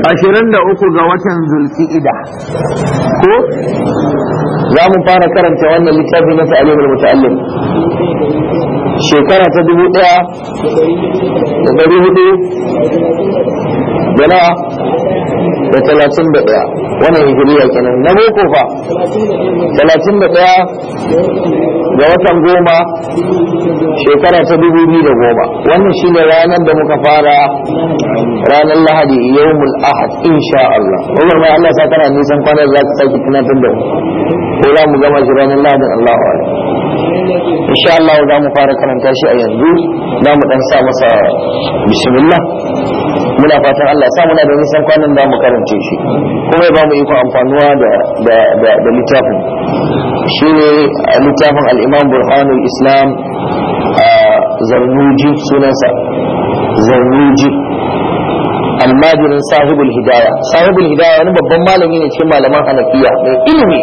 ashirin da uku ga watan zulki'ida ko za mu fara karanta wannan littafi na ta'alimul muta'allim shekara ta dubu ɗaya da ɗari hudu da na da talatin da ɗaya wannan hijiriya kenan na boko fa talatin da ɗaya ga watan goma shekara ta dubu biyu da goma wannan shi ne ranar da muka fara ranar lahadi yawmul ahad insha Allah wannan mai Allah sa kana nisan kwanar za ka sake tunatar da mu ko za mu gama shi ranar lahadin Allah wa insha Allah za mu fara karanta shi a yanzu za mu dan sa masa bismillah muna fatan Allah sa muna da nisan kwanan da mu karance shi kuma ya ba mu iko amfanuwa da da da, da littafin shine littafin al-Imam Burhanul Islam Zarnuji sunansa Zarnuji almajirin sahibul hidaya sahibul hidaya wani babban malami ne cikin malaman hanafiya mai ilimi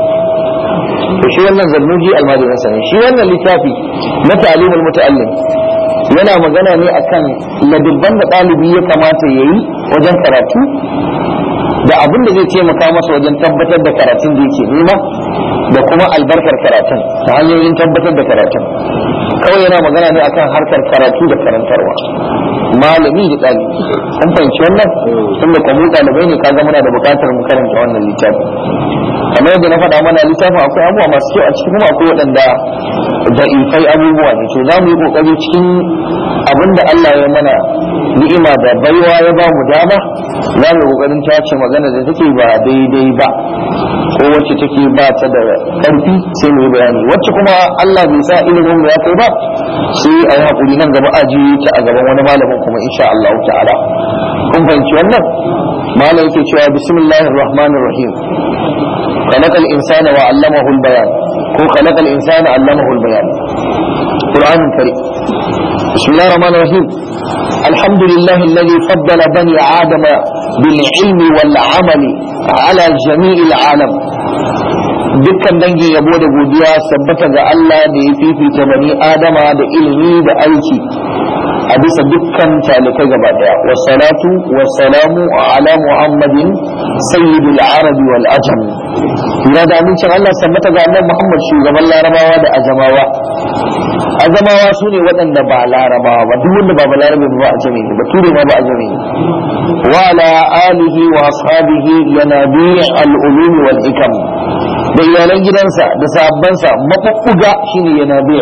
to shi wannan zarnuji almajirin sa ne shi wannan littafi na ta'limul muta'allim yana magana ne akan ladibban da ɗalibi ya kamata ya yi wajen karatu da abin da zai taimaka masa wajen tabbatar da karatun da yake nema da kuma albarkar karatun ta hanyoyin tabbatar da karatun kawai yana magana ne akan harkar karatu da karantarwa malami da ɗalibi kun fahimci wannan tun da kwamu ɗalibai ne ka muna da buƙatar mu karanta wannan littafi kamar yadda na faɗa mana littafin akwai abubuwa masu kyau a cikin kuma akwai waɗanda da'ifai abubuwa ne to za mu yi ƙoƙari cikin abin da Allah ya mana ni'ima da baiwa ya ba mu dama za mu yi ƙoƙarin tace magana da take ba daidai ba ko wacce take ba ta da ƙarfi sai mu yi bayani wacce kuma Allah bai sa ilimin mu ya kai ba sai a yi haƙuri nan gaba a ji ta a gaban wani malamin kuma insha Allah ta'ala kun fahimci wannan malam yake cewa bismillahir rahmanir rahim خلق الإنسان وعلمه البيان هو خلق الإنسان علمه البيان قرآن كريم بسم الله الرحمن الرحيم الحمد لله الذي فضل بني آدم بالعلم والعمل على جميع العالم dukkan dangin yabo da godiya sabbata ga Allah da ya fifita bani Adama da ilimi da aiki a bisa dukkan talikai gaba daya wassalatu wassalamu ala muhammadin sayyidul arabi wal ajam ina da amincin Allah sabbata ga annabi Muhammad shugaban larabawa da ajamawa azamawa su ne waɗanda ba larabawa ba duk wanda ba ba larabe ba a jami ba ture ma ba a jami wa ala alihi wa ashabihi yanabi al-ulum wal ikam da iyalan gidansa da sahabbansa mafuffuga shine yanabi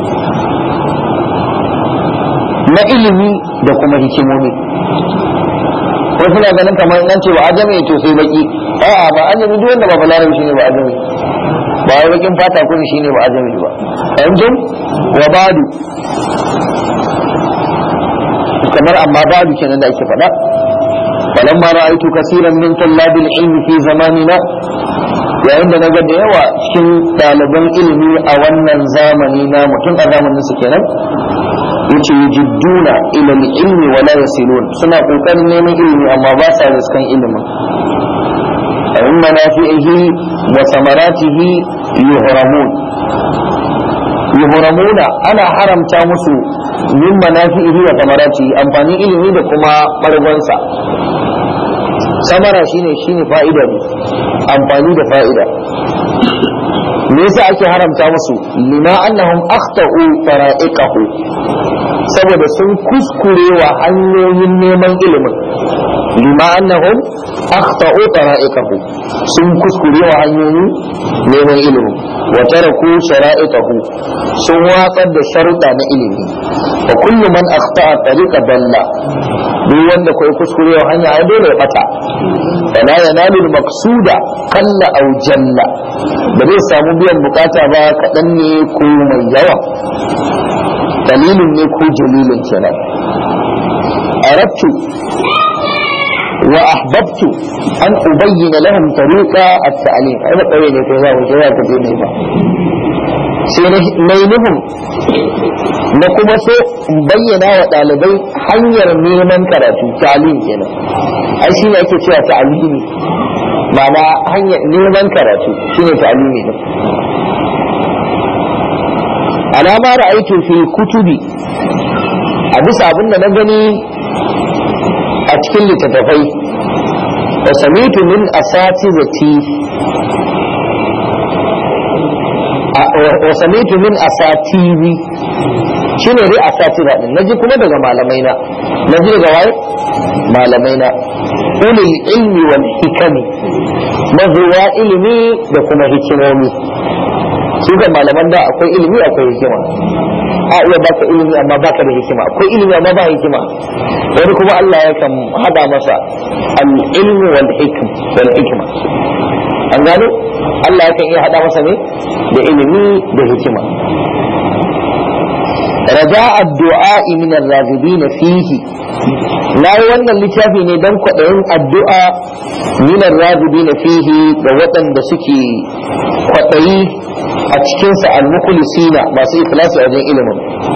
na ilimi da kuma hikimomi wasu na ganin kamar nan ce ba ajami to sai baki a'a ba ajami duk wanda ba ba larabe shine ba ajami ba wai bakin fata kun shine ba ajami ba yanjin wa badu kamar amma badu kenan da ake faɗa falamma ra'aytu kaseeran min tullabil ilmi fi zamanina yayin da naga da yawa cikin ɗaliban ilimi a wannan zamani na mutum a zamanin su kenan yace yujidduna ila ilmi wa la yasilun suna kokarin neman ilimi amma ba sa riskan ilimin من منافعه وثمراته يهرمون يهرمون أنا حرم تامسو من منافعه وثمراته أمفاني إلمي لكما مرغنسا samara shine shine fa'ida ne amfani da fa'ida me yasa ake haramta musu lima annahum akhtau fara'iqahu saboda sun kuskurewa hanyoyin neman ilimin lima annahum akhtau fara'iqahu sun kuskurewa hanyoyin neman ilimin wa taraku shara'iqahu sun watsar da sharuɗa na ilimi wa kullu man akhta'a tariqa dalla duk wanda kai kuskurewa hanya ai dole ya bata fala yanalu al-maqsuda kalla aw jalla ba zai samu biyan bukata ba kaɗan ne ko mai yawa dalilin ne ko jalilin kenan arattu wa ahbabtu an ubayyana lahum tariqa at-ta'lim ai ba kawai ne kai za ku ya ka je ne ba sai na yi nufin na kuma so in bayyana wa ɗalibai hanyar neman karatu ta'lim kenan ai shi ne ake cewa ta'alimi ma'ana hanyar neman karatu shine ta'alimi din alama ra'aytu fi kutubi a bisa abin da na gani a a cikin littattafai wa samitu min asatizati wa samitu min asatizi shine dai asatira din naji kuma daga malamai na naji daga waye malamai na ulil ilmi wal hikami mazuwa ilimi da kuma hikimomi su ga malaman da akwai ilimi akwai hikima a iya baka ilimi amma baka da hikima akwai ilimi amma ba hikima wani kuma Allah ya kan hada masa al ilmi wal hikm wal hikma an gano Allah ya kan iya hada masa ne da ilimi da hikima رجاء الدعاء من الراغبين فيه na yi wannan littafi ne don kwaɗayin addu'a minar ragubi na fihi da waɗanda suke kwaɗayi a cikinsa al-mukulisina masu ikhlasi a wajen ilimin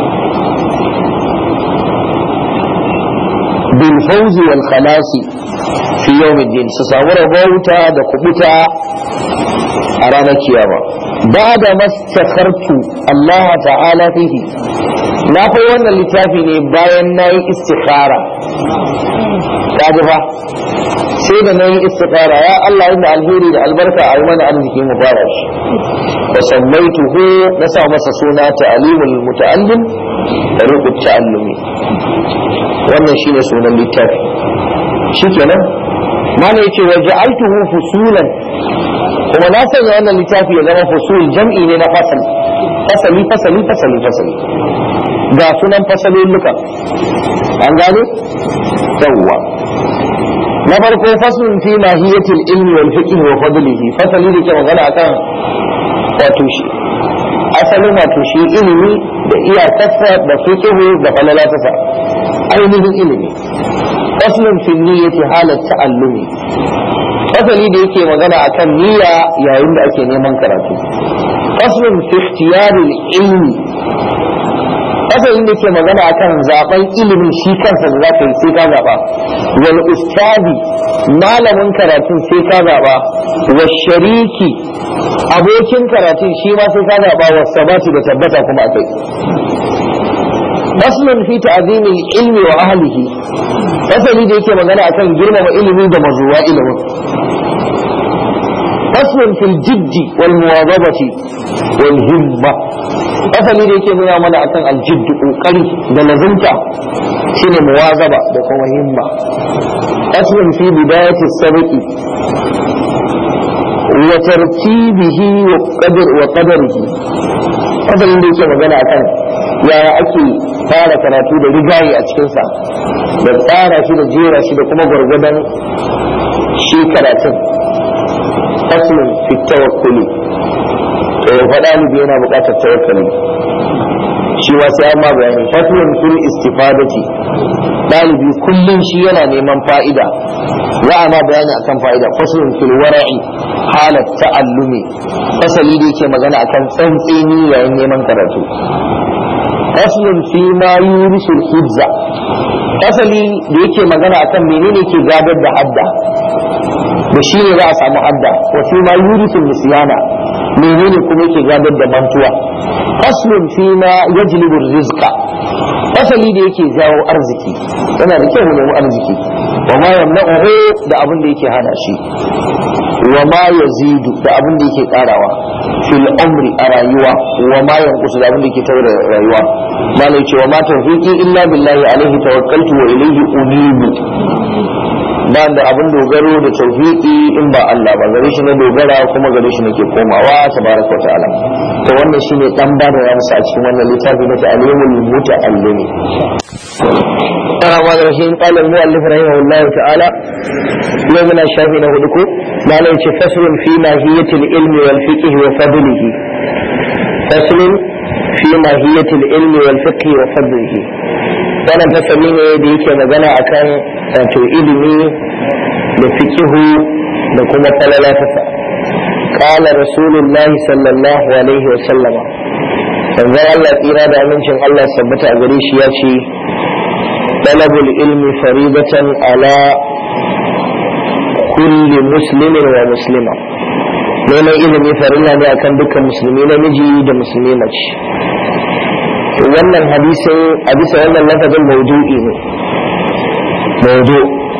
bil fawzi wal khalasi fi yawmiddin su samu rabauta da kubuta a ranar kiyama ba da mastakhartu Allah ta'ala fihi na kai wannan littafi ne bayan na yi istikhara kaji fa sai da na yi istikhara ya Allah inda alheri da albarka a yi mana arziki mu fara shi wa sammaituhu na sa masa suna ta'alimul muta'allim tariqut ta'allumi wannan shine sunan littafi shikenan mana yace wa ja'altuhu fusulan kuma na sanya wannan littafi ya zama fusul jam'i ne na fasal fasali fasali fasali fasali ga sunan fasalolluka an gane yawwa na farko faslun fi mahiyatil ilmi wal fiqh wa fadlihi fasali da ke magana akan wato shi asalin wato shi ilimi da iyakarsa da fiqh da falalatasa ainihin ilimi faslun fi niyyati halat ta'allumi fasali da yake magana akan niyya yayin da ake neman karatu faslun fi ikhtiyaril ilmi fasalin da ke magana akan zaben ilimin shi kansa da zaka yi sai ka zaba wal ustadi malamin karatun sai ka zaba wa shariki abokin karatun shi ma sai ka zaba wa sabati da tabbata kuma akai faslun fi ta'zimil ilmi wa ahlihi fasali da yake magana akan girmama ilimi da mazuwa ilimin faslun fil jiddi wal muwazabati wal himma asali da yake nuna mana akan aljiddu kokari da lazimta shine muwazaba da kuma himma aslin fi bidayati sabqi wa tartibihi wa qadar wa qadarihi asalin da yake magana akan yaya ake fara karatu da rigayi a cikin sa da tsara shi da jera shi da kuma gwargwadon shi karatun aslin fi tawakkuli to fa ɗalibi yana buƙatar tawakkali shi ma sai an ma bayani fatwan fil istifadati ɗalibi kullum shi yana neman fa'ida za a ma bayani akan fa'ida faslun fil wara'i halat ta'allumi fasali da yake magana akan tsantseni yayin neman karatu faslun fi ma yurisul hibza fasali da yake magana akan menene ke gadar da hadda da shi ne za a samu hadda wa fi ma yurisul nisyana menene kuma yake gadar da mantuwa faslun fi ma yajlibu rizqa fasali da yake jawo arziki yana da kyau nemi arziki wa ma yamna'uhu da abin da yake hana shi wa ma yazidu da abin da yake karawa fil amri a rayuwa wa ma yanqusu da abin da yake taura rayuwa malai ce wa ma tawfiqi illa billahi alaihi tawakkaltu wa ilayhi unibu ba da abin dogaro da tauhidi in ba Allah ba gare shi na dogara kuma gare shi nake komawa tabaraka wa ta'ala to wannan shine dan ba da yamsa a cikin wannan littafi na ta'alimul muta'allimi الرحمن الرحيم قال المؤلف رحمه الله تعالى يومنا الشافي له دكو ما ليش فصل في ماهية العلم والفقه وفضله فصل في ماهية العلم والفقه وفضله wannan fasali ne da yake magana akan wato ilimi da fikihu da kuma falala tasa qala rasulullah sallallahu alaihi wa sallama manzon Allah tsira da amincin Allah sabbata a gare shi ya ce talabul ilmi faridatan ala kulli muslimin wa muslima neman ilimi farilla ne akan dukkan musulmi namiji da musulmi mace wannan hadisin a bisa wannan lafazin maudu'i ne maudu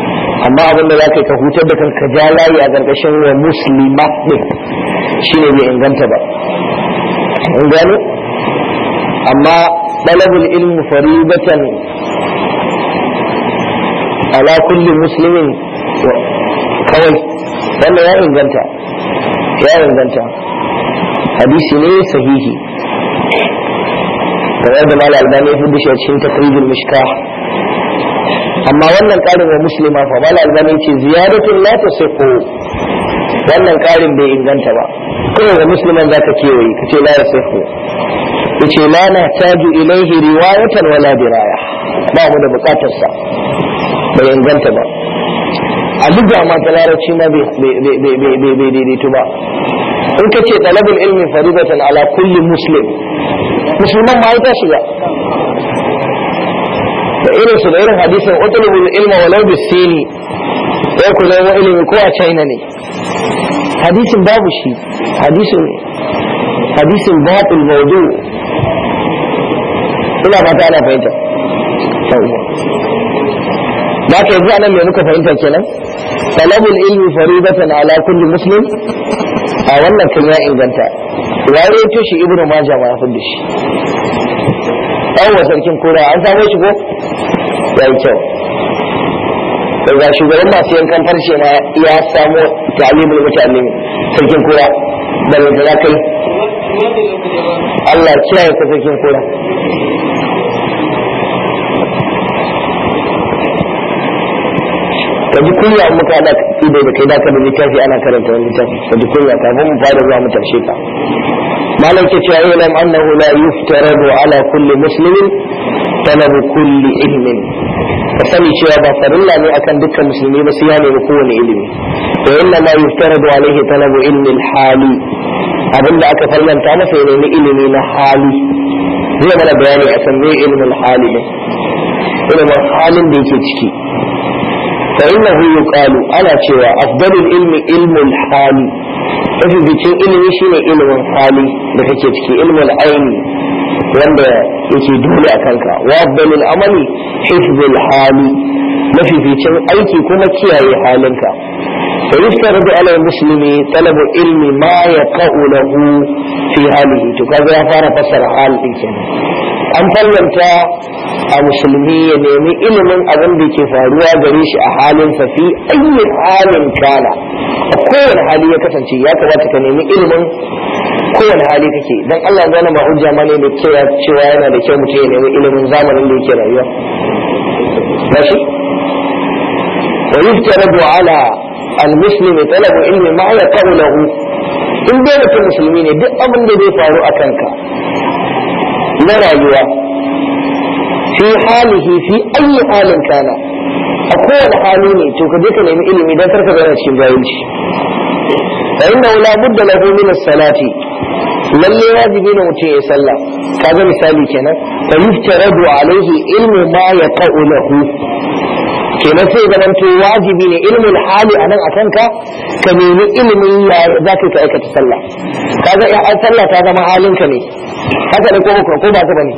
amma abin da za ka yi ka hutar da kanka ja layi a ƙarƙashin wa muslima ɗin shi ne bai inganta ba in gano amma ɗalabul ilmu faribatan ala kulli muslimin kawai wanda ya inganta ya inganta hadisi ne sahihi kamar da mala albani ya fi shi a cikin takrijul mishkah amma wannan karin wa muslima fa mala albani ce ziyaratun la tasiqu wannan karin bai inganta ba kawai ga musliman zaka kewaye kace la yasiqu yace la na taju ilaihi riwayatan wala diraya ba mu da bukatar sa bai inganta ba a duk ma ta larabci ma bai daidaito ba in ka ce talabul ilmi faridatan ala kulli muslim musulman ma ya shiga da irin su da irin hadisin utlubul ilma walau bisini ya ku zama ilimi ko a china ne hadisin babu shi hadisin hadisin batil maudu ina fata ana fahimta da ka yanzu anan me muka fahimta kenan talabul ilmi faridatan ala kulli muslim a wannan kan ya inganta ya rawaito shi ibnu majah ma ya fadi shi ɗan sarkin kura an samu shi ko ya yi kyau daga shugaban masu yankan farshe ma ya samu ta'alimul muta'allimi sarkin kura da da za kai Allah kiyaye ka sarkin kura ka ji kunya in muka da ido da kai da ka da littafi ana karanta wani littafi ka ji kunya kafin mu fara zuwa mu tarshe ka malam ke cewa ilam annahu la yuftaradu ala kulli muslimin talabu kulli ilmin ka sani cewa ba farilla ne akan dukkan musulmi ba sai ya nemi kowane ilimi wa inna ma yuftaradu alaihi talabu ilmi hali abinda aka farlanta masa ya nemi ilimi na hali zai mana bayani a san me ilmin hali ne ilimin halin da yake ciki fa innahu yuqalu ana cewa afdalul ilmi ilmul hali mafificin ilimi shine ilimin hali da kake ciki ilimin aini wanda yake dole a kanka wa afdalul amali hifzul hali mafificin aiki kuma kiyaye halinka fa yuftaradu ala muslimi talabu ilmi ma yaqa'u lahu fi halihi to kaga ya fara fasara hal din kenan an fallanta a musulmi ya nemi ilimin abin da ke faruwa gare shi a halinsa fi ayyi halin kana a kowane hali ya kasance ya kamata ka nemi ilimin kowane hali kake dan Allah zana ba hujja ma ne da cewa cewa yana da kyau mutum ya nemi ilimin zamanin da yake rayuwa gashi wa yuftaradu ala al-muslimi talabu ilmi ma yaqulu lahu in dai mutum musulmi ne duk abin da zai faru a kanka na rayuwa fi halihi fi ayi halin kana a kowane hali ne to ka je ka nemi ilimi don karka zana cikin jahilci fa inna la budda lahu min as-salati lalle wajibi ne mutum ya sallah kaga misali kenan fa yuftaradu alaihi ilmu ma yaqa'u lahu kenan sai zaman to wajibi ne ilmin hali anan a kanka ka nemi ilimin ya za ka aikata sallah kaga ya sallah ta zama halinka ne haka ne ko ko ba ka bane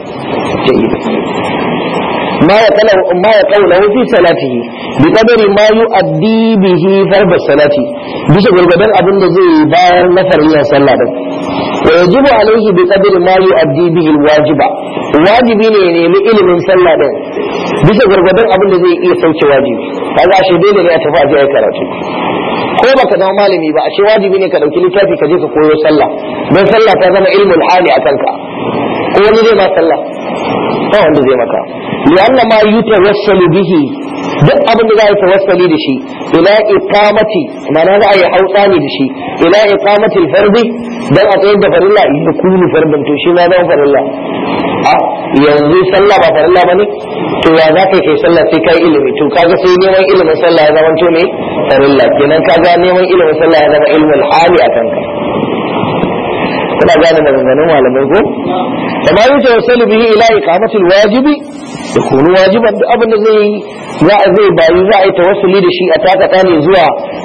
ما يقول ما يقوله في صلاته بقدر ما يؤدي به فرض الصلاة bisa gurgudan abin da zai bayar na farilla sallah din wa yajibu alaihi bi qadri ma yu'addi bihi alwajiba wajibi ne ya nemi ilimin sallah din bisa gurgudan abin da zai iya sauke wajibi kaga ashe dole ne a tafi a je karatu ko baka zama malami ba ashe wajibi ne ka dauki littafi ka je ka koyo sallah don sallah ta zama ilmul hali a kanka ko wani zai ma sallah ba wanda zai maka lianna ma yutawassalu bihi duk abin da za a yi tawassali da shi ila iqamati ma'ana za a yi hautsani da shi ila iqamati al-fardi dan a tsayar da farilla ya kunu fardin to shi ma zama farilla a yanzu sallah ba farilla bane to ya za ka kai sallah sai kai ilimi to kaga sai neman ilimin sallah ya zama to ne farilla kenan kaga neman ilimin sallah ya zama ilmul hali a kanka kuna gane maganganun malamai ko da ma yi tawassalu bihi ila iqamatil wajibi da kunu wajiban duk abin da zai za a zai bayi za a yi tawassuli da shi a takata ne zuwa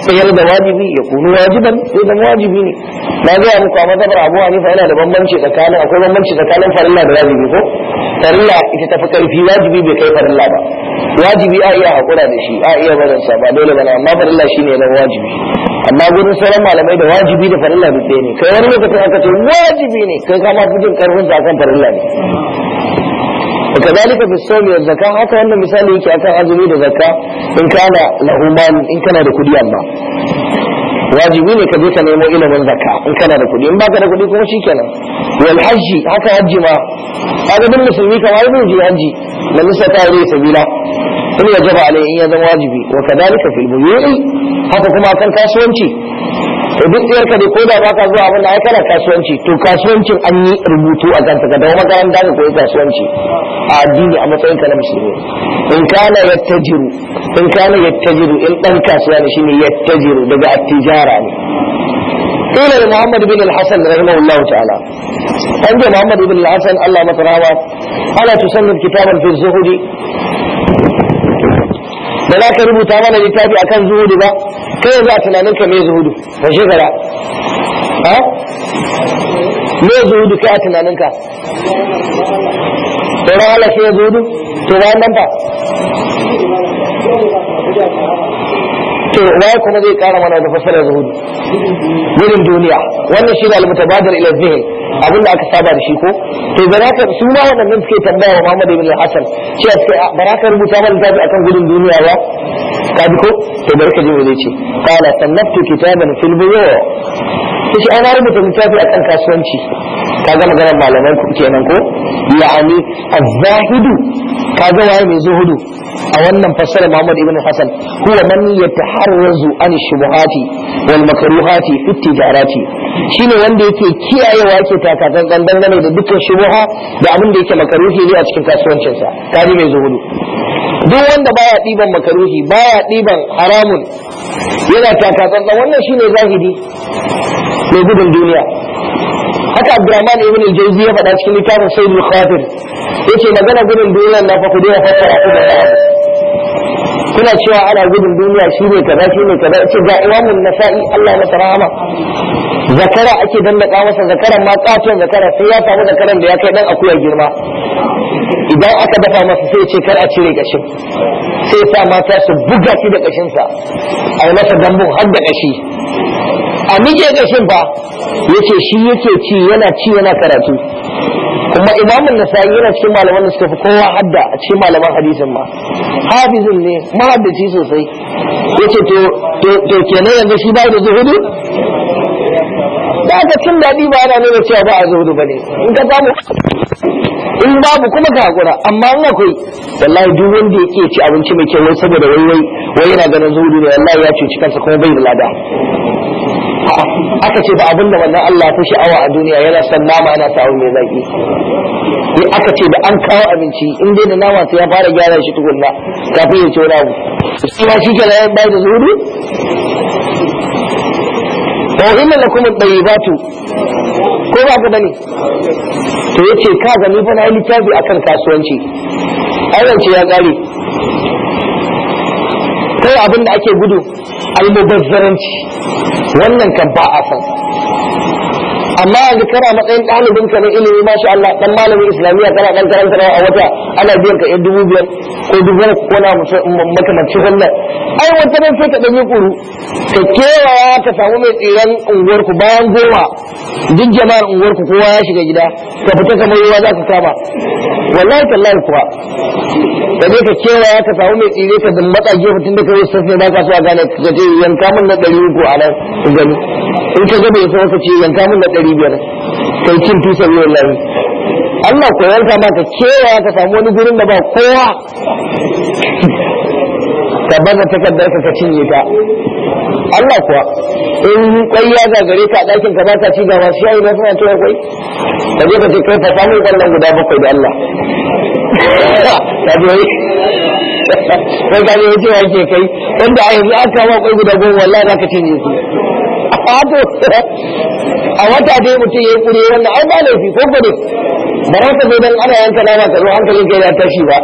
sayar da wajibi ya kunu wajiban sai zama wajibi ne na gaya muku a mazhabar Abu Hanifa yana da bambanci tsakanin akwai bambanci tsakanin farilla da wajibi ko farilla ita tafi karfi wajibi bai kai farilla ba wajibi a iya hakura da shi a iya barin sa ba dole bane amma farilla shine na wajibi amma gurin sauran malamai da wajibi da farilla duk ɗaya ne kai wani lokacin aka ce wajibi ne kai kama fi jin karfin sa akan farilla ne وكذلك في الصوم والزكاة haka wannan misali yake akan azumi da zakka in kana lahu mal in kana da kudi amma wajibi ne ka je ka nemo ilimin zakka in kana da kudi in baka da kudi kuma shikenan wal hajji haka hajji ma kaga duk musulmi kamar zai je hajji man nisa ta yi sabila in ya jaba alai in ya zama wajibi wa kadalika fil buyu'i haka kuma akan kasuwanci to duk ɗayar ka dai ko da baka zuwa abin da ai kana kasuwanci to kasuwancin an yi rubutu a kanta ka dawo makaranta ka koyi kasuwanci a addini a matsayin ka na musulmi in kana yattajiru in kana yattajiru in dan kasuwa ne shine yattajiru daga attijara ne قيل لمحمد بن الحسن رحمه الله تعالى عند محمد بن الحسن الله متراوى ألا تصنف كتابا في الزهد da za ka rubuta mana littafi akan zuhudu ba kai za a tunanin ka mai zuhudu ba shekara ha me zuhudu kai a tunanin ka tsoron Allah sai ya zuhudu to bayan nan fa to waye kuma zai kara mana da fasarar zuhudu gudun duniya wannan shi ne almutabadir ila zihin abinda aka saba da shi ko to ba ka su ma waɗannan suke tambaya wa Muhammad ibn Hassan cewa sai ba za ka rubuta mana littafi akan gudun duniya ba ka bi ko to bari ka ji me zai ce qala sannaftu kitaban fil buyu kace ana rubuta littafi akan kasuwanci kaga maganar malaman ku kenan ko ya'ani az-zahidu kaga waye mai zuhudu a wannan fassara Muhammad ibn Hassan huwa man yataharrazu an shubuhati wal makruhati fi tijarati shine wanda yake kiyayewa yake takatsan dangane da dukkan shubuha da abin da yake makaruhi ne a cikin kasuwancinsa kaji mai zuhudu duk wanda baya diban makaruhi baya diban haramun yana takatsan wannan shine zahidi mai gudun duniya haka Abdurrahman ibn al-Jawzi ya faɗa cikin littafin Sayyidul Khatir yace magana gudun duniya na fa ku dai fassara ku da kuna cewa ana gudun duniya shine kaza shine kaza yace ga Imam nasai Allah masa rahama zakara ake dandaka masa zakaran ma katon zakara sai ya samu zakaran da ya kai dan akuya girma idan aka dafa masa sai ce kar a cire kashin sai sa mata su buga shi da kashin sa a yi masa dambun har da kashi a mije kashin fa yace shi yake ci yana ci yana karatu kuma imamun nasa'i yana cikin malaman da suka fi kowa hadda a cikin malaman hadisin ma hafizin ne mahaddaci sosai yace to to kenan yanzu shi bai da zuhudu da aka cin daɗi ba ana nuna cewa ba a zuhudu bane in ka samu in babu kuma ka hakura amma in akwai wallahi duk wanda yake ci abinci mai kyau wai saboda wai wai wai yana ganin zuhudu ne wallahi ya cuci kansa kuma bai da lada aka ce ba abinda wannan Allah ya fi sha'awa a duniya yana son nama yana sa abu mai zaki sai aka ce da an kawo abinci in dai da nama sai ya fara gyara shi tukunna kafin ya ci wani abu shi ma shi kenan bai da zuhudu wa inna lakum at-tayyibatu ko ba ka bane to yace ka ga ni fa na yi littafi akan kasuwanci ayyance ya kare kai abin da ake gudu almubazzaranci wannan kan ba a san amma yanzu kana matsayin ɗalibin ka na ilimi masha Allah dan malamin islamiyya kana dan karanta a wata ana biyan ka yan dubu biyar ko dubu ko na makamanci wannan ai wata nan sai ka dan yi kuru ka kewaya ka samu mai tsiran unguwar ku bayan goma duk jama'ar unguwar ku kowa ya shiga gida ka fita kamar yawa za ka kama wallahi tallahi kuwa ka je ka kewaya ka samu mai tsire ka da matsa gefe tun da kawai sassan ba ka so a gane ka ce yanka min na ɗari uku a nan gani in ka gaba ya so ka ce yanka min na ɗari biyar kai cin tusa biyu wallahi Allah ko yanka ma ka kewaya ka samu wani gurin da ba kowa ka bada takardar ka ka cinye ta Allah kuwa in kwai ya gagare ka a ɗakin ka baka ci gaba shi yayi na suna cewa kwai ka je ka ce kai fa samu kwallon guda bakwai da Allah ka je kai ka je cewa yake kai wanda a yanzu aka ma kwai guda goma wallahi za ka cinye su a wata dai mutum ya yi kure wannan ai ba laifi ko gode ba za ka zo dan ana yanka nama ka zo hankalin kai ya tashi ba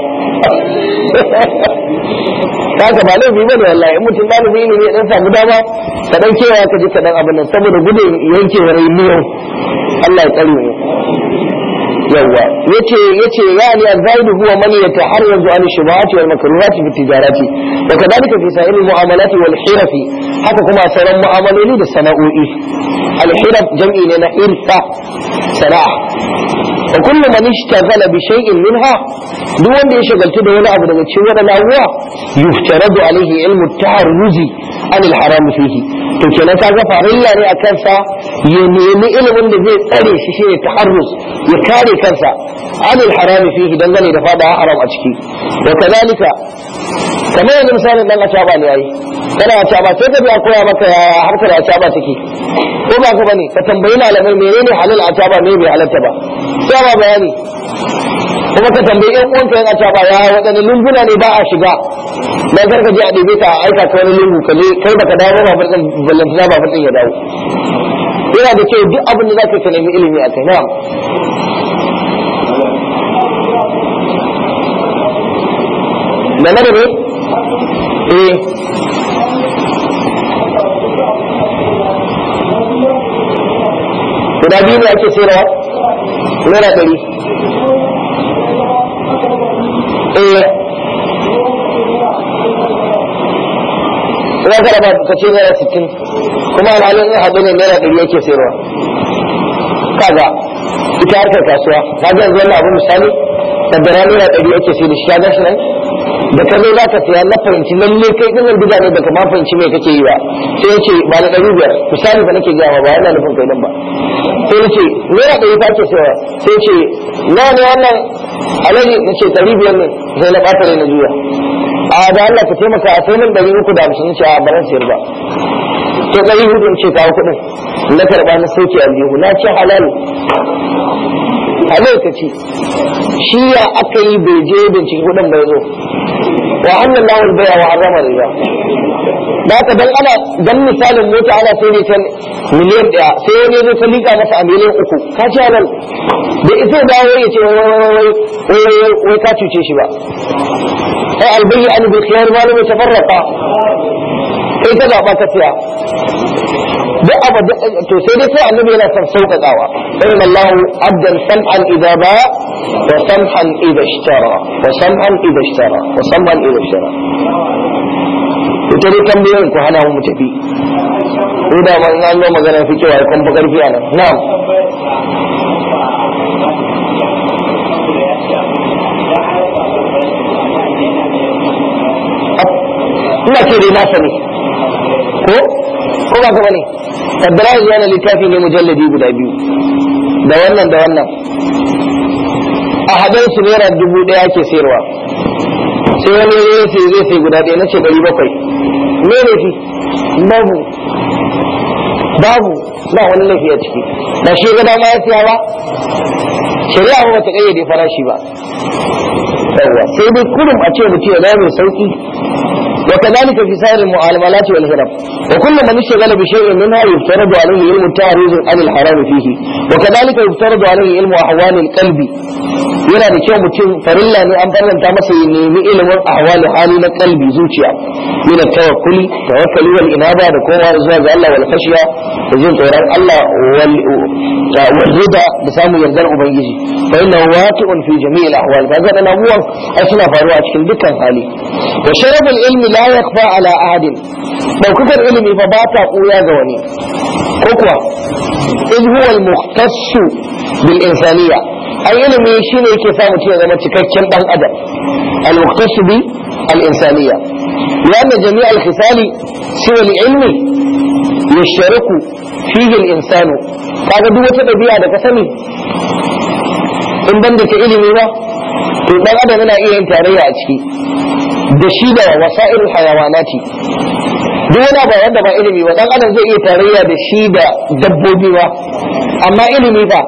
haka ba laifi bane wallahi in mutum ɗalibi ne ya dan samu dama ka dan kewa ka ji ka dan abin nan saboda gudun yankewar miyau Allah ya tsare mu yawa yace yace yani azaidu huwa man yataharrazu an shubuhati wal makruhati fi tijarati wa kadhalika fi sa'il mu'amalati wal hirafi haka kuma sauran mu'amaloli da sana'o'i al hiraf jam'i ne na irfa sana'a wa kullu man ishtaghala bi shay'in minha duk wanda ya shagaltu da wani abu daga cikin wadannan abubuwa yuftaradu alaihi ilmu taharruzi an al haram fihi to kenan kaga farilla ne akan sa ya nemi ilimin da zai tsare shi shine taharruz ya kare kansa an al haram fihi dangane da fada haram a ciki wa kadalika kamar yanzu misalin dan acaba ne yayi kana acaba sai ka biya koya maka ya harkar acaba take ko ba ka bane ka tambayi malamai menene halal acaba me bai halalta ba sai ba bayani kuma ka tambayi yan uwanka yan acaba ya waɗanne lunguna ne ba a shiga dan kar ka je a ɗebe ka a aika ka wani lungu ka je kai baka dawo ba fadin ballantana ba fadin ya dawo yana da kyau duk abin da zaka ka nemi ilimi a kai na'am da na da ne eh guda biyu ne ake sayarwa naira ɗari eh ina kada ba ka ce naira sittin kuma alhalin in haɗu ne naira ɗari yake sayarwa kaga ita harkar kasuwa kaga yanzu wannan abu misali kaddara naira ɗari ake sayar da shi kaga shi nan da ka zo za ka siya na fahimci lalle kai ɗin bida ne baka ma fahimci me kake yi ba sai ya ce ba na ɗari biyar misali fa nake gaya ba yana nufin kai nan ba sai ya ce naira ɗari fa ake sayarwa sai ya ce nawa ne wannan alaji na ce ɗari biyar ne sai na ɓata na juya a da Allah ka taimaka a sai min ɗari uku da hamsin ce a baran siyar ba to ɗari hudu ce kawo kuɗin na karɓa na sauke aljihu na ce halal halal ka ce shi ya aka yi bai je bincike kuɗin bai zo wa annan lawal baya wa azama riba da haka dan ana dan misalin mota ana sai ne can miliyan ɗaya sai wani zo ka liƙa masa a miliyan uku ka ce halal da isa dawo ya ce wai wai ka cuce shi ba ai albayyi an bil khiyar ma lam yatafarraqa kai ka zaba ka siya duk abu to sai dai sai annabi yana son sauƙaƙawa inna Allah abdan sam'an idza ba wa sam'an idza ishtara wa sam'an idza ishtara wa sam'an idza ishtara ita dai tambayoyin ku hana mu tafi ko da man an zo magana fi cewa kun fa karfi anan na'am ina ce dai na sani ko ko ba ka bane kaddara yanzu yana littafi ne mujalladi guda biyu da wannan da wannan a haɗin su naira dubu ɗaya ke sayarwa sai wani ya sai zai sai guda ɗaya na ce ɗari bakwai me ne fi babu babu ba wani laifi a ciki ba shi ga dama ya siya ba shari'a ba ta kayyade farashi ba yawwa sai dai kurum a ce mutum ya mai sauki وكذلك في سائر المعاملات والهرب وكل من اشتغل بشيء منها يفترض عليه علم التعريض عن الحرام فيه وكذلك يفترض عليه علم احوال القلب yana da kyau mutum farilla ne an farlanta masa ya nemi ilimin ahwali hali na kalbi zuciya min tawakkuli tawakkali wal inaba da kowa zuwa ga Allah wal khashiya da jin tsoron Allah wal rida da samun yardar ubangiji fa inna waqi'un fi jami'il ahwal kaga da abubuwan ai suna faruwa cikin dukkan hali wa sharabul ilmi la yakhfa ala ahadin daukakar ilimi fa ba ta kuya ga wani ko kuwa iz huwa al mukhtassu bil insaniyya ai ilimi shine yake sa mutum ya zama cikakken dan adam al mukhtassu bi al insaniyya لأن جميع الخصال سوى العلم يشترك فيه الإنسان kaga duk wata ɗabi'a da ka sani in ban da ta ilimi ba to dan adam yana iya yin tarayya a ciki da shi da wasa'il hayawanati duk wani ba wanda ba ilimi ba dan adam zai iya tarayya da shi da dabbobi ba amma ilimi fa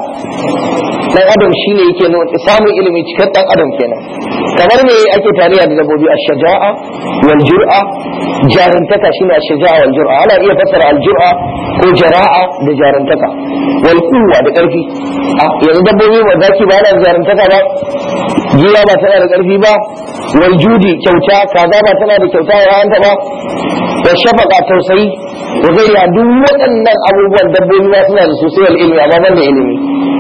dan adam shine yake nuna samun ilimi cikin dan adam kenan kamar me ake tariya da dabbobi ash-shaja'a wal jur'a jarintaka shine ash-shaja'a wal jur'a ana iya fassara al-jur'a ko jara'a da jarintaka wal quwwa da karfi yanzu dabbobi ba zaki ba na jarintaka ba giya ba tana da karfi ba wal judi kyauta kaza ba tana da kyauta ya hanta ba da shafaka tausayi da zai duk waɗannan abubuwan dabbobi ma suna da sosai ilimi amma ban da ilimi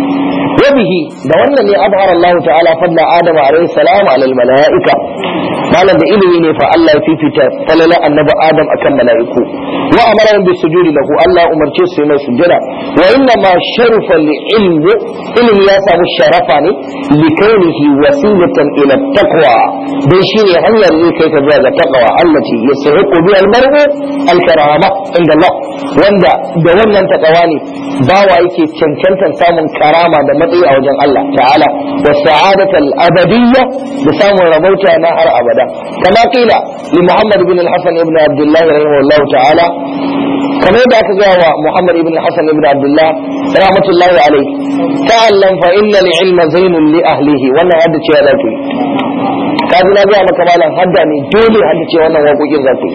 وبه da wannan ne abhar Allah ta'ala fadla Adam alayhi salam ala al malaika malam da ilimi ne fa Allah ya fifita falala annabi Adam akan malaiku wa amara bi sujudi lahu Allah umarce su mai sujada wa inna ma sharafa li ilmi ilmi ya samu sharafa ne li kaunihi wasilatan ila taqwa dan shine hanyar ne kai ka zuwa ga taqwa allati yasahiqu bi al mar'u al karama inda Allah wanda da wannan taqwa ne bawa yake cancantan samun karama da matsayi a wajen Allah ta'ala wa sa'adatal abadiyya da samun rabauta na har abada kama kila li Muhammad ibn al-Hasan ibn Abdullah rahimahullahu ta'ala kamar da aka gaya wa Muhammad ibn al-Hasan ibn Abdullah rahmatullahi alayhi ta'allam fa inna al-ilma zainun li ahlihi wannan hadda ce ya zaki kaji na gaya maka malam hadda ne dole hadda ce wannan waƙoƙin zaki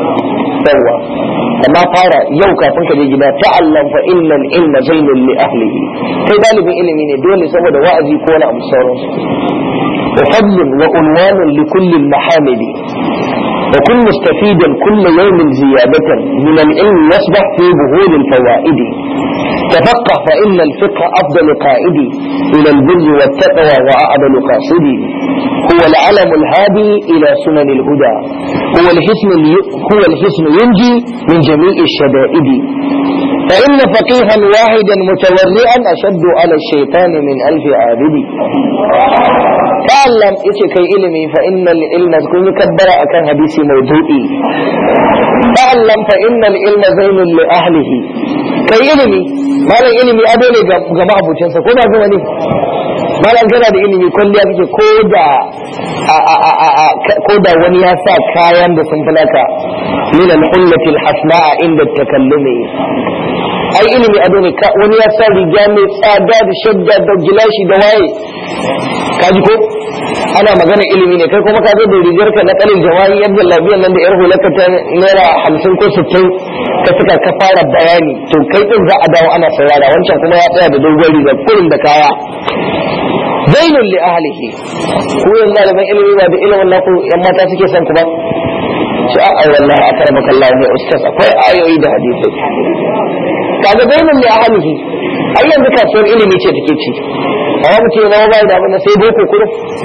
yawwa amma fara yau kafin ka je gida ta'allam fa innal ilma zainun li ahlihi kai dalibin ilimi ne dole saboda wa'azi ko wani abu sauransu wa fadlun wa unwanun li kulli mahamidi وكن مستفيدا كل يوم زيادة من العلم يصبح في بهول الفوائد تفقه فإن الفقه أفضل قائدي إلى البر والتقوى وأعدل قاصدي هو العلم الهادي إلى سنن الهدى هو الحسن هو الحسن ينجي من جميع الشدائد فإن فقيها واحدا متورعا أشد على الشيطان من ألف عابد تعلم إيش كي علمي فإن العلم كن كبر أكن حديث موضوعي تعلم فإن العلم زين لأهله كي علمي ما لا علمي أدوني جماعة بوتنسا كما زمني malam kana da ilimi kwalliya kake ko da ko da wani ya sa kayan da sun fulaka min al-hullati al-hasna'a inda takallumi ai ilimi ado ne wani ya sa riga mai tsada da shadda da gilashi da waye kaji ko ana magana ilimi ne kai kuma ka zo da rigar ka na kalin jama'i yadda labiyan nan da yar hulaka ta naira hamsin ko sittin ka suka ka fara bayani to kai din za a dawo ana saurara wancan kuma ya tsaya da dogon riga kurin da kaya zainun li ahlihi ko yanzu da ilimi ba da ilimin naku yan mata suke son ku ba shi a wallahi akramaka Allah ne ustaz akwai ayoyi da hadisi kaga zainun li ahlihi ai yanzu kasuwar ilimi ce take ci amma mutum ya ba da abin sai boko kudu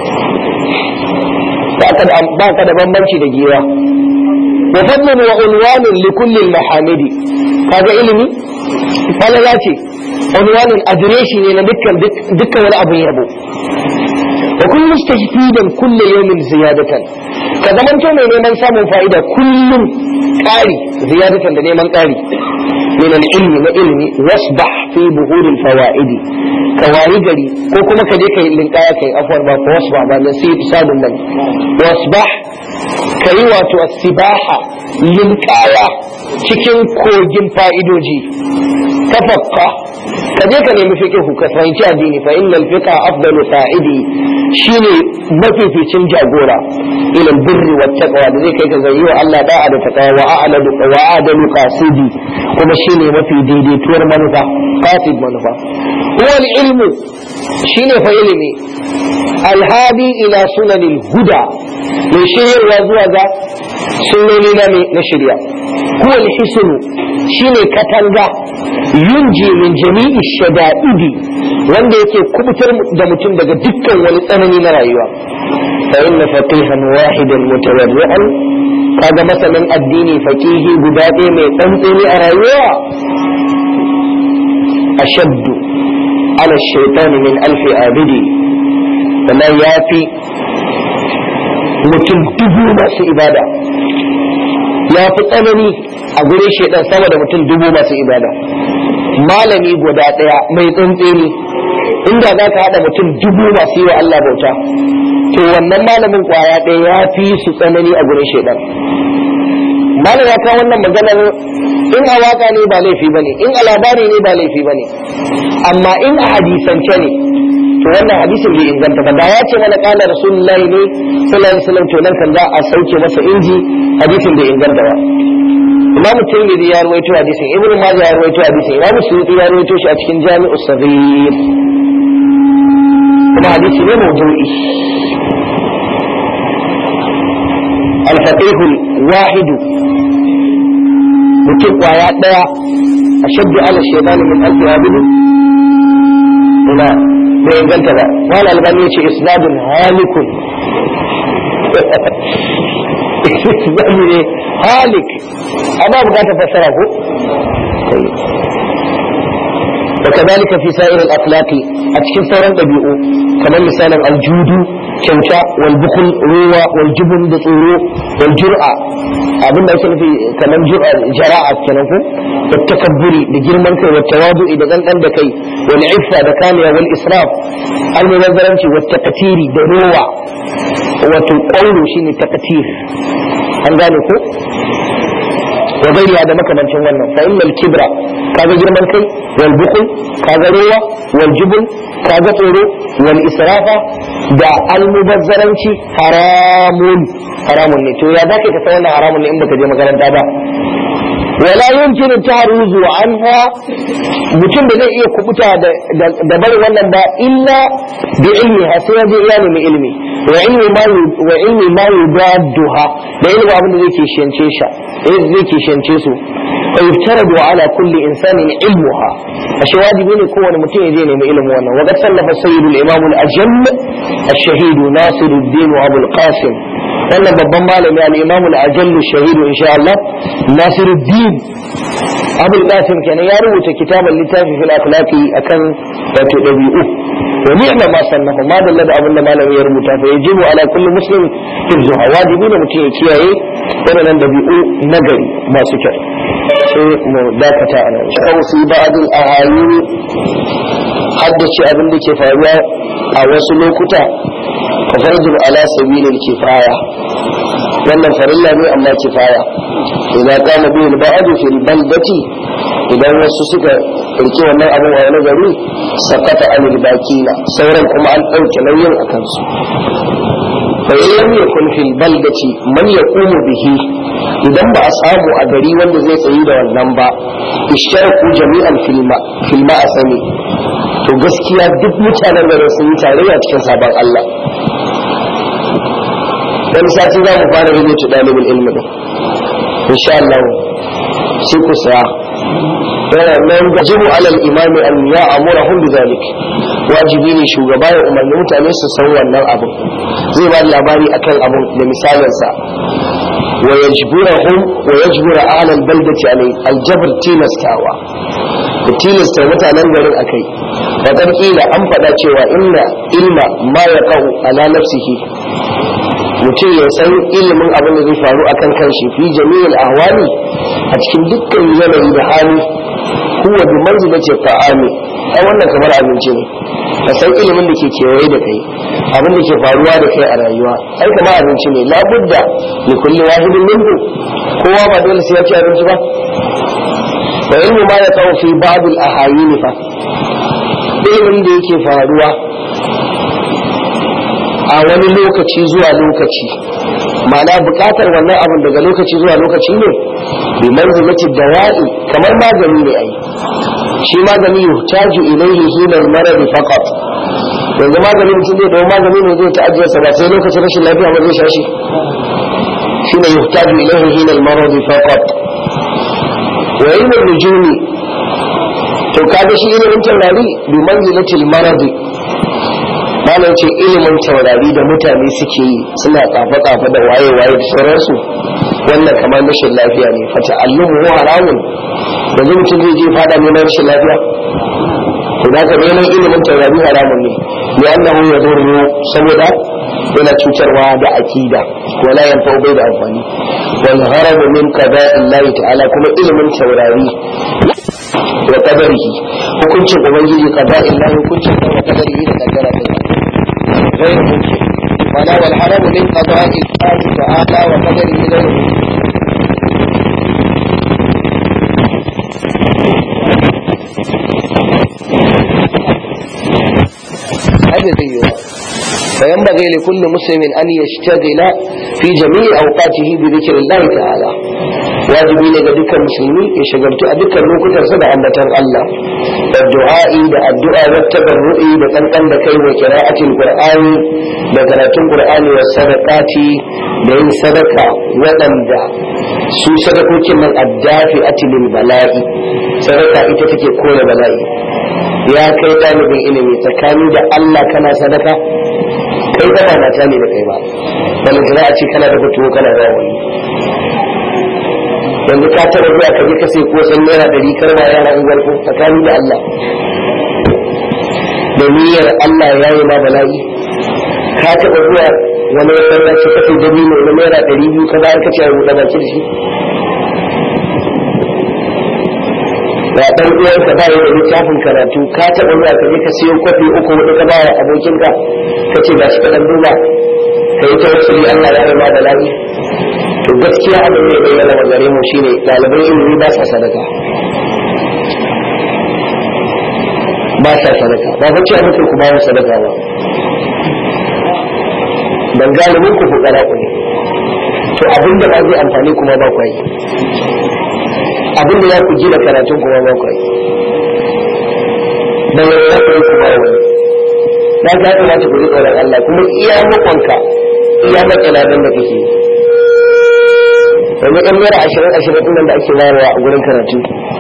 ba ka da bambanci da giwa wa fadlun wa unwanun li kulli mahamidi kaga ilimi falala ce unwanun adireshi ne na dukkan dukkan wani abin yabo wa kullu mustahfidan kullu yawmin ziyadatan ka zamanto mai neman samun fa'ida kullum ƙari ziyadatan da neman ƙari من العلم وعلم واصبح في بهور الفوائد كواري غري ko kuma ka je kai linkaya kai afwar ba ko wasbah ba nasib sadun nan wasbah kai wato asibaha linkaya cikin kogin fa'idoji tafaqqa ka je ka nemi fiqhu ka fahimci addini fa innal fiqa afdalu fa'idi shine mafificin jagora ila birri wat taqwa da zai kai ka zai wa Allah da'a da taqwa wa a'lalu wa a'dalu qasidi kuma shine mafi daidaituwar manufa qasid manufa huwa ilmu shine fa ilimi alhadi ila sunanil huda mai shiryarwa zuwa ga sunnoni na na shirya huwa alhisnu shine katanga yunji min jami'i shada'idi wanda yake kubutar da mutum daga dukkan wani tsanani na rayuwa fa inna faqihan wahidan mutawarri'an kaga masanin addini faqihi guda ɗaya mai tsantseni a rayuwa ashaddu ala shaitan min alfi abidi sannan ya fi mutum dubu masu ibada ya fi tsanani a gurin shaitan sama da mutum dubu masu ibada malami guda ɗaya mai tsantseni inda za ka haɗa mutum dubu masu yi wa Allah bauta to wannan malamin kwaya ɗaya ya fi su tsanani a gurin shaitan malam ya kawo wannan maganar in a waka ne ba laifi bane in a labari ne ba laifi bane amma in a hadisance ne to wannan hadisin bai inganta ba da ya ce mana kana rasulullahi ne sallallahu alaihi wasallam to nan kan za a sauke masa inji hadisin bai inganta ba imamu tirmidhi ya rawaito hadisin ibn majah ya rawaito hadisin imamu suyuti ya rawaito shi a cikin jami'us saghir kuma hadisi ne mawdu'i الفقيه الواحد mutum kwaya ɗaya a shabbi ala shaitani min alfi abudu ina bai inganta ba wani albani ya ce isnadun halikun isnadu ne halik ana bukata fassara ko وكذلك في سائر الأخلاق أتكن سورا ɗabi'u kamar misalin aljudu kyauta wal bukul ruwa wal jubun da tsoro wal jur'a abinda ake nufi kamar jur'a jara'a kenan ko da takabburi da girman kai wa tawadu'i da gangan da kai wal iffa da kamiya wal israf al mubazzaranci wa taqtiri da ruwa wato qawlu shine taqtir an gane ko wa gairiya da makamancin wannan fa innal kibra kaga girman kai wal bukul kaga ruwa wal jubun kaga tsoro wal israfa da almubazzaranci haramun haramun ne to ya zaka ka san wannan haramun ne in baka je makaranta ba wala yumkin taruzu anha mutum da zai iya kubuta da barin wannan ba illa bi ilmi ha sai ya je iya nemi ilmi wa ilmi ma wa ilmi ma yudadduha da ilmi abin da zai kishiyance shi zai kishiyance su wa yuftaradu ala kulli insanin ilmuha ashe wajibi ne kowane mutum ya je nemi ilmi wannan wa qad sallafa sayyidul imam al-ajam الشهيد ناصر الدين أبو القاسم wannan babban malami al-imam al-ajall shahidu insha Allah Nasiruddin Abul Qasim kenan ya rubuta kitaban littafi fil akhlaqi akan wato dabi'u wa ni'ma ma sannahu ma dalla da abin da malami ya rubuta fa yajibu ala kulli muslim hifzuha wajibi ne mutum ya kiyaye wadannan dabi'u nagari masu kyau sai mu dakata ana shau fi ba'd al-ahayin haddace abin da ke faruwa a wasu lokuta ka farjin ala sabilil kifaya wannan farilla ne amma kifaya idan kama biyu ba'adu fil baldati idan wasu suka rike wannan abin a wani gari sakata anil bakina sauran kuma an ɗauke nauyin a kansu fa in lam yakun fil baldati man yaqumu bihi idan ba a samu a gari wanda zai tsayi da wannan ba isharaku jami'an filma filma asani to gaskiya duk mutanen garin sun yi tarayya cikin sabon Allah wani sati za mu fara rubuta ɗalibin ilmi ɗin insha Allah sai ku saya yana nan gajibu alal imami an ya amura hun bi zalik wajibi ne shugaba ya umarni mutane su san wannan abin zai ba labari akan abin da misalinsa wa yajburahum wa yajbura ahlal baldati alai aljabr tilastawa da tilasta mutanen garin akai wa kila an faɗa cewa inna ilma ma yaqau ala nafsihi mutum ya san ilimin abin da zai faru akan kanshi fi jami'il ahwali a cikin dukkan yanayi da hali huwa bi manzilati ta'ami ai wannan kamar abinci ne ka san ilimin da ke kewaye da kai abin da ke faruwa da kai a rayuwa ai kamar abinci ne labudda li kulli wahidin minhu kowa ba dole sai ya ci abinci ba wa ilmu ma ya kawo fi ba'd al ahayin fa ilimin da yake faruwa a wani lokaci zuwa lokaci ma'ana bukatar wannan abin daga lokaci zuwa lokaci ne bi manzilati dawa'i kamar magani ne ai shi magani yuhtaju ilayhi hina al-marad faqat yanzu magani mutum zai dawo magani ne zai ta'ajiyar sa ba sai lokacin rashin lafiya ba zai sha shi shine yuhtaju ilayhi hina al-marad faqat wa ilmu nujumi to kaga shi ilimin taurari bi manzilati al-marad malam ce ilimin taurari da mutane suke yi suna kafa-kafa da waye-waye da sauransu wannan kamar rashin lafiya ne fata allumu haramun da zai mutum zai je fada neman rashin lafiya to da ka neman ilimin taurari haramun ne ya annahu ya zuru saboda yana cutarwa da akida wala yanfa bai da amfani wal haramu min qada'illahi ta'ala kuma ilimin taurari wa qadarihi hukuncin ubangiji qada'illahi hukuncin wa qadarihi da kaddara غير ممكن ولا والحرم من قضاء الله تعالى وقدره غير ممكن da zai yi ba فينبغي لكل مسلم أن يشتغل في جميع أوقاته بذكر الله تعالى wajibi ne ga dukkan musulmi ya shagaltu a dukkan lokutansa da ambatan Allah da du'a'i da addu'a da tabarru'i da kankan da kai wa qira'atil qur'ani da karatun qur'ani wa sadaqati da yin sadaka waɗanda su sadakokin nan addafi atilil bala'i sadaka ita take kore bala'i ya kai ɗalibin ilimi tsakani da Allah kana sadaka kai ba mata ne da kai ba balantana a ce kana da fito kana da wani yanzu ka tara zuwa ka je ka sai ko san naira ɗari karwa yara unguwar ko tsakani da Allah da niyyar Allah ya yi ma bala'i ka taɓa zuwa wani masallaci ka sai dabino na naira ɗari biyu ka bayar ka ce a buɗe baki da shi ga ɗan uwanka ba da littafin karatu ka taɓa zuwa ka je ka siyo kwafi uku wani ka ba abokinka ka ce ga shi ka ɗan duba ka yi ta wasu Allah ya yi ma bala'i to gaskiya abin da ya bayyana wa gare mu shine ɗalibai ilimi ba sa sadaka ba sa sadaka ba ba cewa muke ku bayan sadaka ba dan galibin ku fukara ku ne to abin da ba zai amfani kuma ba ku yi abin da ya ku gina karatun kuma ba ku yi dan ya ku yi ku ba wani na ga ya kamata ku ji tsoron Allah kuma iya makonka iya matsala don da kake yi yanzu ɗan naira ashirin ashirin ɗin da ake bayarwa a gurin karatu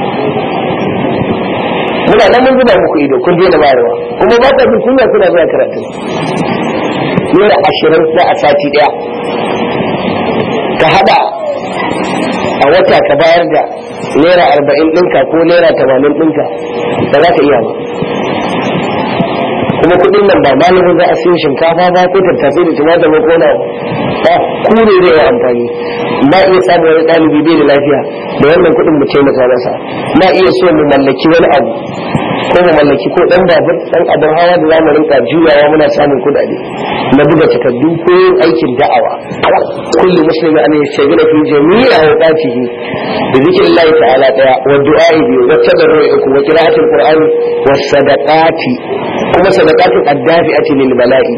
muna nan mun zuba muku ido kun daina bayarwa kuma ba ta jin kunya kuna zuwa karatu naira ashirin na a sati ɗaya ka haɗa a wata ka bayar da naira arba'in ɗinka ko naira tamanin ɗinka ba za ka iya ba kuma kuɗin nan ba malamin za a siyo shinkafa ba ko tattasai da tumatir ko na ba ku ne zai yi amfani na iya samun wani ɗalibi bai da lafiya da wannan kuɗin mu taimaka masa na iya so mu mallaki wani abu ko mu mallaki ko ɗan babur ɗan abin hawa da zamu rinka juyawa muna samun kuɗaɗe na buga takardu ko yin aikin da'awa kullu muslimi an yashghala fi jami'i awqatihi bi dhikrillahi ta'ala daya wa du'a'i bi wa tadarru'i wa qira'atil qur'ani was sadaqati kuma sadaqatul addafi'ati lil bala'i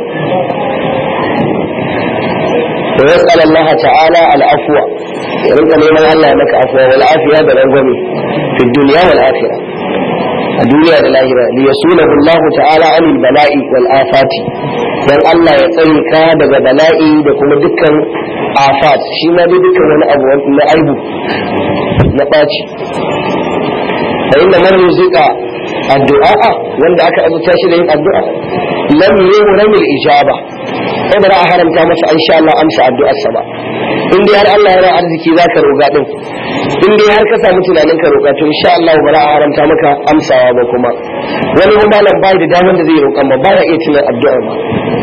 ويسأل الله تعالى العفو يرد لمن الله لك عفو والعافية بالرغم في الدنيا والآخرة الدنيا والآخرة ليسوله الله تعالى عن البلاء والآفات dan Allah ya tsare ka daga bala'i da kuma dukkan afat shi ma dai dukkan wani abu na aibu na ɓaci fa inna man yuzika addu'a wanda aka azuta shi da yin addu'a lam yuhram al-ijaba sai ba za a haramta masa insha Allah amsa addu'ar sa ba in dai har Allah yana arziki zaka roga din in dai har ka samu tunanin ka roƙa to insha Allah ba za a haramta maka amsawa ba kuma wani malam bai da damar da zai roƙan ba ba ya iya tunan addu'ar ba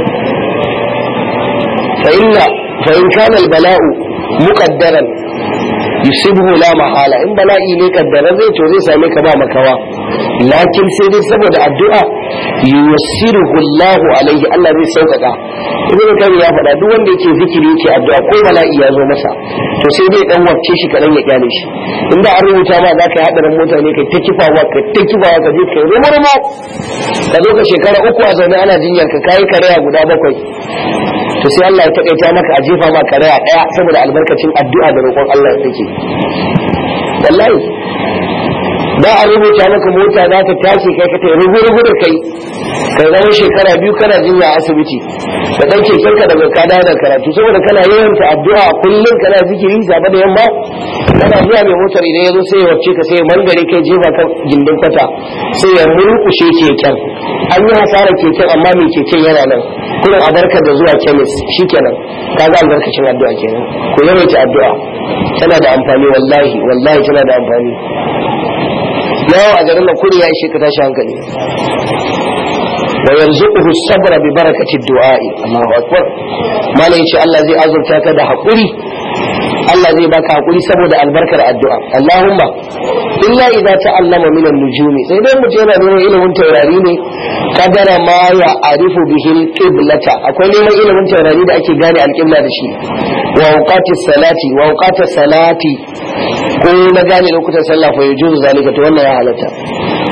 fa inna fa in kana al-bala'u muqaddaran yusibuhu la mahala in bala'i ne kaddara zai to zai same ka ba makawa lakin sai dai saboda addu'a yusiruhu Allah alaihi Allah zai sauƙaƙa ibn kan ya faɗa duk wanda yake zikiri yake addu'a ko bala'i ya zo masa to sai dai dan wacce shi kadan ya kyale shi inda an rubuta ma zaka yi hadarin mota ne kai ta kifawa ka ta kifawa ka je kai rumo rumo ka zo ka shekara uku a zaune ana jinyar ka kai karaya guda bakwai to sai Allah ya takaita maka a jefa ma karaya daya saboda albarkacin addu'a da roƙon Allah ya take wallahi da a rubuta maka mota za ta tashi kai ka tayi rubu rubu da kai kai zama shekara biyu kana jinya a asibiti ka dan keken ka daga kada da karatu saboda kana yawan ta addu'a kullum kana zikiri safe da yamma kana zuwa mai motar idan ya zo sai ya wacce ka sai ya mangare kai jefa kan gindin kwata sai ya murkushe keken an yi hasarar keken amma mai keken yana nan kullum a barka da zuwa kemis shikenan ka ga albarkacin addu'a kenan ku yawaita addu'a tana da amfani wallahi wallahi tana da amfani yawo a garin nan kuri ya ishe ka tashi hankali wa yarzuquhu sabra bi barakati du'a'i Allahu akbar malai yace Allah zai azurta ka da hakuri Allah zai baka hakuri saboda albarkar addu'a Allahumma illa idza ta'allama min an-nujumi sai dai mutum yana neman ilimin taurari ne kadara ma ya arifu bihi al-qiblata akwai neman ilimin taurari da ake gane al-qibla da shi wa awqatis salati wa awqatis salati ko na gane lokutan sallah fa yujuzu zalika to wannan ya halatta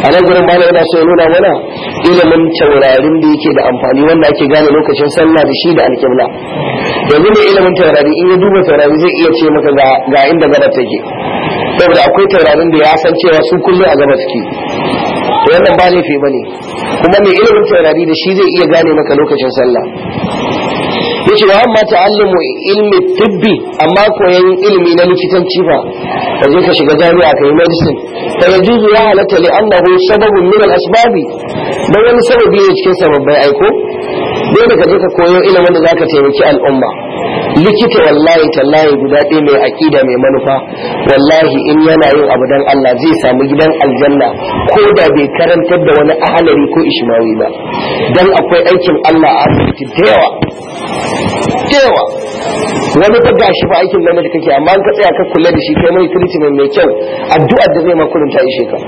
a nan gurin malam yana so ya nuna mana ilimin taurarin da yake da amfani wanda ake gane lokacin sallah da shi da alƙibla yanzu mai ilimin taurari in ya duba taurari zai iya ce maka ga inda gaba take saboda akwai taurarin da ya san cewa su kullum a gaba suke to wannan ba laifi bane kuma mai ilimin taurari da shi zai iya gane maka lokacin sallah yace wa amma ta'allumu ilmi tibbi amma koyan ilimi na likitanci fa ka je ka shiga jami'a ka yi medicine fa yajuzu ya halatta li annahu sababun min al-asbabi dan wani sababi ne cikin sababbai aiko dole ka je ka koyo ilimin da zaka taimaki al'umma likita wallahi tallahi guda ɗaya mai aƙida mai manufa wallahi in yana yin abu dan Allah zai samu gidan aljanna ko da bai karantar da wani ahalari ko ishmawi ba dan akwai aikin Allah a asibiti da yawa da yawa wani fa gashi fa aikin gwamnati kake amma an ka tsaya ka kula da shi kai mai treatment mai kyau addu'ar da zai ma kullum ta ishe ka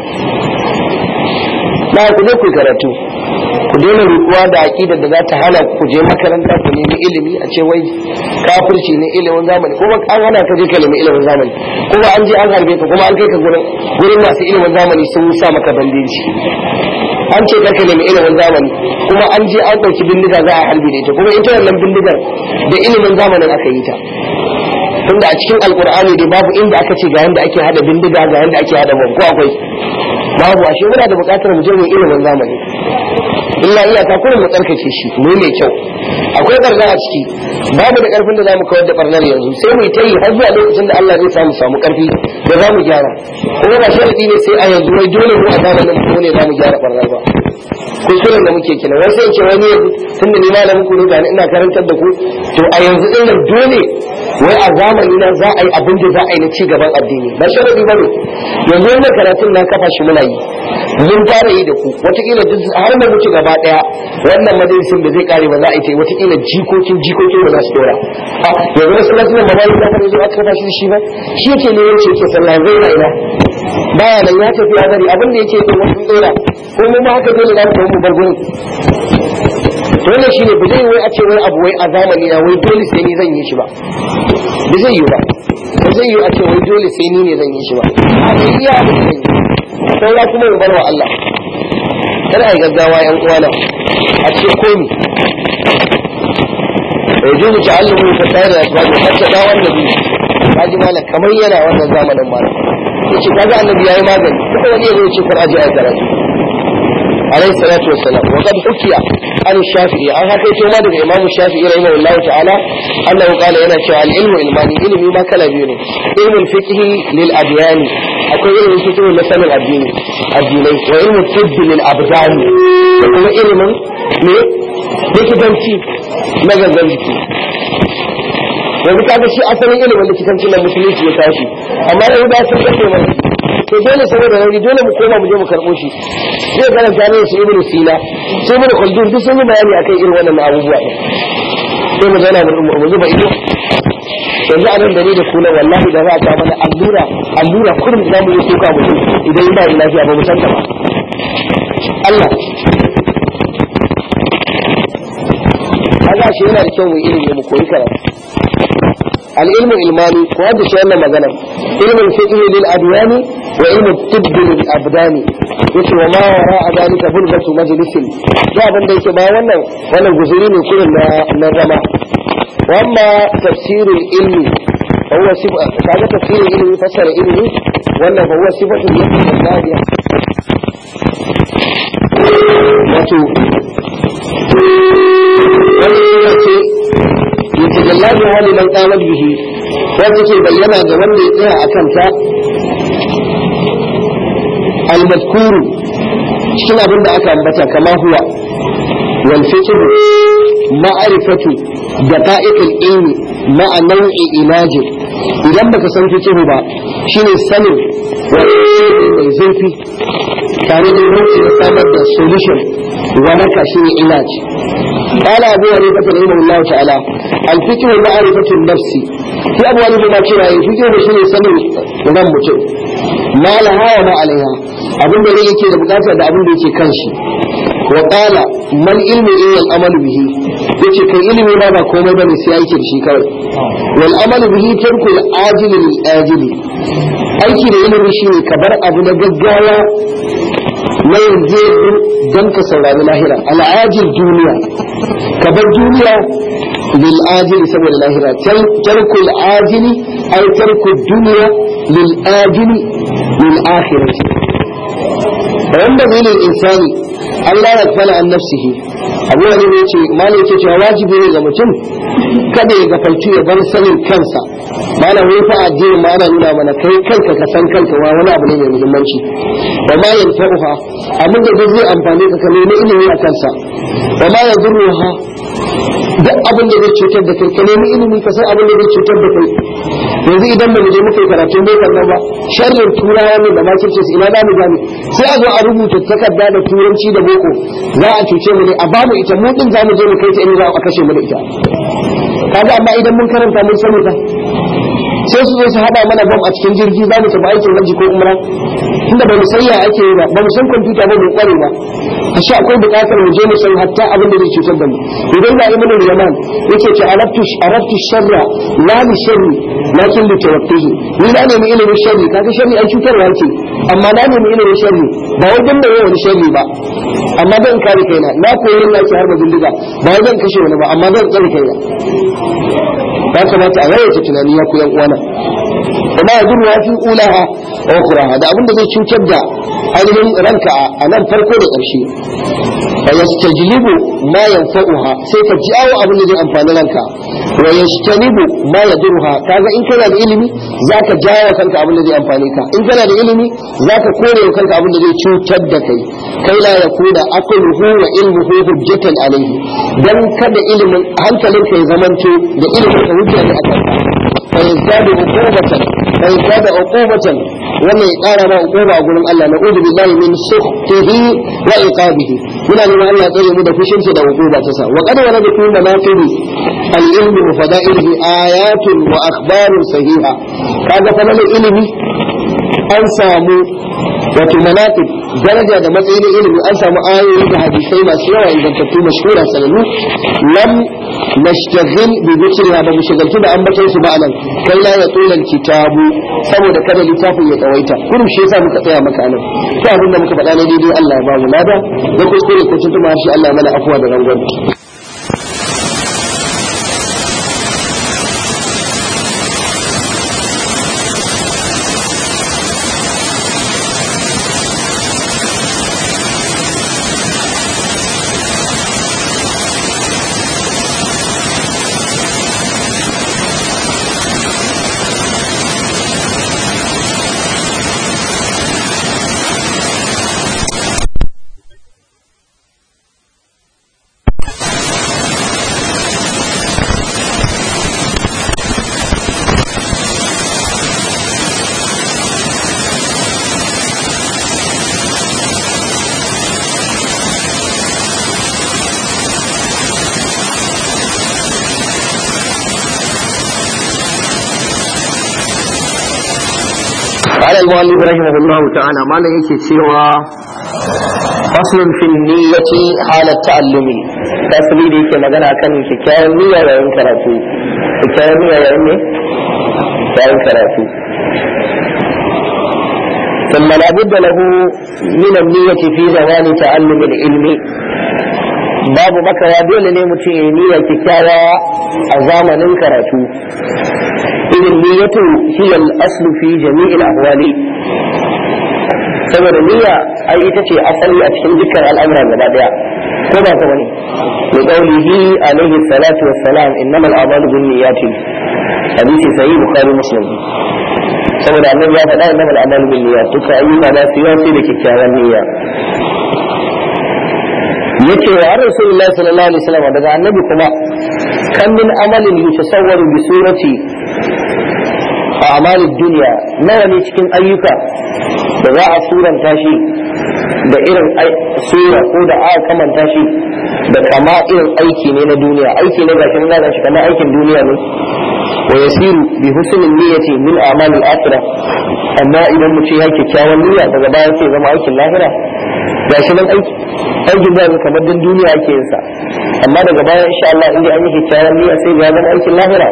na ku je ku karatu ku daina rukuwa da aƙidar da za ta hana ku je makaranta ku nemi ilimi a ce wai kafirci ne ilimin zamani kuma an hana ka je ka nemi ilimin zamani kuma an je an harbe ka kuma an kai ka gurin gurin masu ilimin zamani sun sa maka bandeji an ce ka nemi ilimin zamani kuma an je an ɗauki bindiga za a harbe da ita kuma ita wannan bindigar da ilimin zamanin aka yi ta tunda a cikin alkur'ani dai babu inda aka ce ga yanda ake hada bindiga ga yanda ake hada ko akwai babu ashe muna da buƙatar mu je mu ilimin zamani illa iyaka kullum mu tsarkake shi mu mai kyau akwai barna a ciki babu da karfin da zamu kawar da barnar yanzu sai mu yi ta yi har zuwa lokacin da Allah zai samu samu karfi da zamu gyara kuma ba sharadi ne sai a yanzu wai dole mu a zamanin mu ne zamu gyara barnar ba kuskuren da muke kina wai sai ce wani tun da ni malamin ku ne ga ina karantar da ku to a yanzu din nan dole wai a zamani na za a yi abin da za a yi na ci gaban addini ba sharadi ba ne yanzu wannan karatun na kafa shi muna yi mun fara yi da ku wataƙila duk har da muke gaba ɗaya wannan majalisin da zai kare ba za a yi ta wataƙila jikokin jikokin ba za su dora yanzu wasu lasu nan ba ya fara zuwa aka kafa shi shi ba shi yake ne yace yake sallah zai na ina baya nan ya tafi ya bari abin da yake yi wasu dora ko mu ma haka dole za mu mu bar gurin to wannan shine ba zai wai a ce wai abu wai a zamani na wai dole sai ni zan yi shi ba ba zai yi ba ba zai yi a ce wai dole sai ni ne zan yi shi ba a ne iya abin da zan yi saura kuma mu barwa Allah kada ai gaggawa yan uwana a ce komi yajuzu ta'allumu fa tayra asbab hatta da wannan bi kaji mala kamar yana wannan zamanin mala yace kaga annabi yayi magani kuma wani yazo ce kar aje ai karatu عليه الصلاة والسلام وقد حكي عن الشافعي عن هكا يتوما دغ إمام الشافعي رحمه الله تعالى أنه قال هنا شاء العلم علماني علم ما كلا بيوني علم الفقه للأديان أكو علم الفقه لسن الدين الديني وعلم الطب للأبدان وكما علم likitanci na gangan jiki yanzu kaga shi asalin ilimin likitanci na musulunci ya tashi amma yanzu ba sun kace mana to dole saboda rauni dole mu koma mu je mu karɓo shi zai karanta ne su ibnu sina su ibnu khaldun duk sun yi bayani akan irin wannan abubuwa sai mu zauna mu zuba ido yanzu a nan da ni da kula wallahi da za a kawo mana allura allura kurum za mu yi soka mutum idan ba da lafiya ba mu san ta ba Allah kaga shi yana da kyau mu ilimi mu koyi karatu العلم علماني وهذا شيء لما قال علم الفقه للأديان وعلم الطب للأبدان يقول وما وراء ذلك بلغة مجلس جاء بند يتبا وانا وانا الجزرين كل النظمة واما تفسير العلم فهو صفة هذا تفسير العلم فسر العلم وانا فهو صفة اليد النادية wato wani ce يتجلى بها لمن قامت به وذكر بينا جوان يطيع أكنتا المذكور cikin abin da aka ambata kama huwa wal fiqh ma'rifatu daqa'iq al-ilmi ma'a naw'i ilaji idan baka san fiqh ba shine sanin mai zurfi tare da rubuce da samar da solution wa naka shine ilaji قال أبو حنيفة رحمه الله تعالى الفكر معرفة النفس في أبو حنيفة ما كنا الفكر بشيء سنة نظام مجد ما لها وما عليها abin da zai yake da bukata da abin da yake kan shi wa qala man ilmi illa al amalu bihi yace kai ilimi ma ba komai bane sai yake da shi kawai wal amalu bihi tarku al ajil lil ajil aiki da ilimi shine ka bar abu na gaggawa na yanzu don ka saurari lahira al'ajil duniya ka bar duniya lil ajili saboda lahira tarku al'ajili ay tarku duniya lil ajili lil akhirati wanda zai lil insani Allah ya fala an nafsihi abu wani ne ce malai yake cewa wajibi ne ga mutum kada ya gafarci ya bar sanin kansa malam wai fa addini ma ana nuna mana kai kanka ka san kanka wa wani abu ne mai muhimmanci wa ma yanfa'uha abin da zai amfani ka nemi ilimi a kansa wa ma yadurruha duk abin da zai cutar da kai ka nemi ilimi ka san abin da zai cutar da kai yanzu idan ba mu je muka yi karatun bokar nan ba sharrin turawa ne da makirce su ina damu gani sai a zo a rubuta takarda da turanci da boko za a cuce mu ne a bamu ita mu din za mu je mu kai ta inda za a kashe mu da ita kaga amma idan mun karanta mun sani ta sai su zo su hada mana bam a cikin jirgi za mu tafi aikin hajji ko umra tunda ba mu san ya ake yi ba ba mu san kwamfuta ba mu kware ba a shi akwai bukatar mu je mu san hatta abin da zai cutar da mu idan ga ibnu yaman yace ce arabtu arabtu sharra la li sharri lakin li tawaffihi ni na nemi ilimin sharri kaga sharri ai cutarwa ce amma na nemi ilimin sharri ba wai dan da wani sharri ba amma zan kare kaina na koyi yin nake har da bindiga ba wai zan kashe wani ba amma zan tsare kaina ya kamata a yawaita tunani ya ku yan uwana kuma ya durwa fi ulaha wa ukhraha da abin da zai cutar da ainihin ranka a nan farko da ƙarshe fa yastajlibu ma yanfa'uha sai ka jawo abin da zai amfani ranka wa yastanibu ma yadurha kaga in kana da ilimi zaka jawo kanka abin da zai amfane ka in kana da ilimi zaka kore kanka abin da zai cutar da kai kai la yakuna aqluhu wa ilmuhu hujjatan alayhi dan kada ilimin hankalinka ya zamanto da ilimin ka hujja ne akan ka fa yazdadu uqubatan fa yazdadu uqubatan wannan ya kara ma uquba a gurin Allah na udu billahi min sukhtihi wa iqabihi muna neman Allah tsare mu da fushinsa da uquba ta sa wa qad warada fi manaqibi al-ilmi wa fada'ihi ayatun wa akhbarun sahiha kaga fa ilimi an samu wato manaqib daraja da matsayin ilimi an samu ayoyi da hadisai masu yawa ingantattu mashhura sanannu lam nashtaghil bi dhikriha ba mushagaltu da ambaton su ba anan kai la ya tsulal kitabu saboda kada littafin ya tsawaita kurum shi yasa muka tsaya maka anan to abin da muka faɗa ne daidai Allah ya ba mu lada da kuskure ko tuntuma shi Allah ya mana afuwa da rangon قال المؤلف رحمه الله تعالى ما لا yake cewa faslun fil niyyati halat ta'allumi tasbi da yake magana kan kyakkyawan niyya yayin karatu kyakkyawan niyya yayin ne yayin karatu ثم لا بد له من النية في زمان تعلم العلم babu makawa dole ne mutum ya niyya kyakkyawa a zamanin karatu irin niyyatu hiya al-aslu fi jami'il ahwali saboda niyya ai ita ce asali a cikin dukkan al'amura gaba daya ko ba ta bane li qawlihi alayhi salatu wassalam innamal a'malu binniyati hadisi sahih bukhari muslim saboda annabi ya faɗa innamal a'malu binniyat duka ayyuka na su yi da kyakkyawan niyya yace wa rasulullahi sallallahu alaihi wasallam daga annabi kuma kan min amalin yutasawwaru bi surati a'malid dunya nawa ne cikin ayyuka da za a suranta shi da irin sura ko da aka kamanta shi da kama irin aiki ne na duniya aiki ne ga kin gane shi kamar aikin duniya ne wa yasiru bi husnil niyyati min a'malil akhirah amma idan mutum ya kyakkyawan niyya daga baya sai zama aikin lahira ga shi nan aiki aikin da kamar dan duniya ake yin sa amma daga baya insha Allah inda an yi kyakkyawan niyya sai ga zama aikin lahira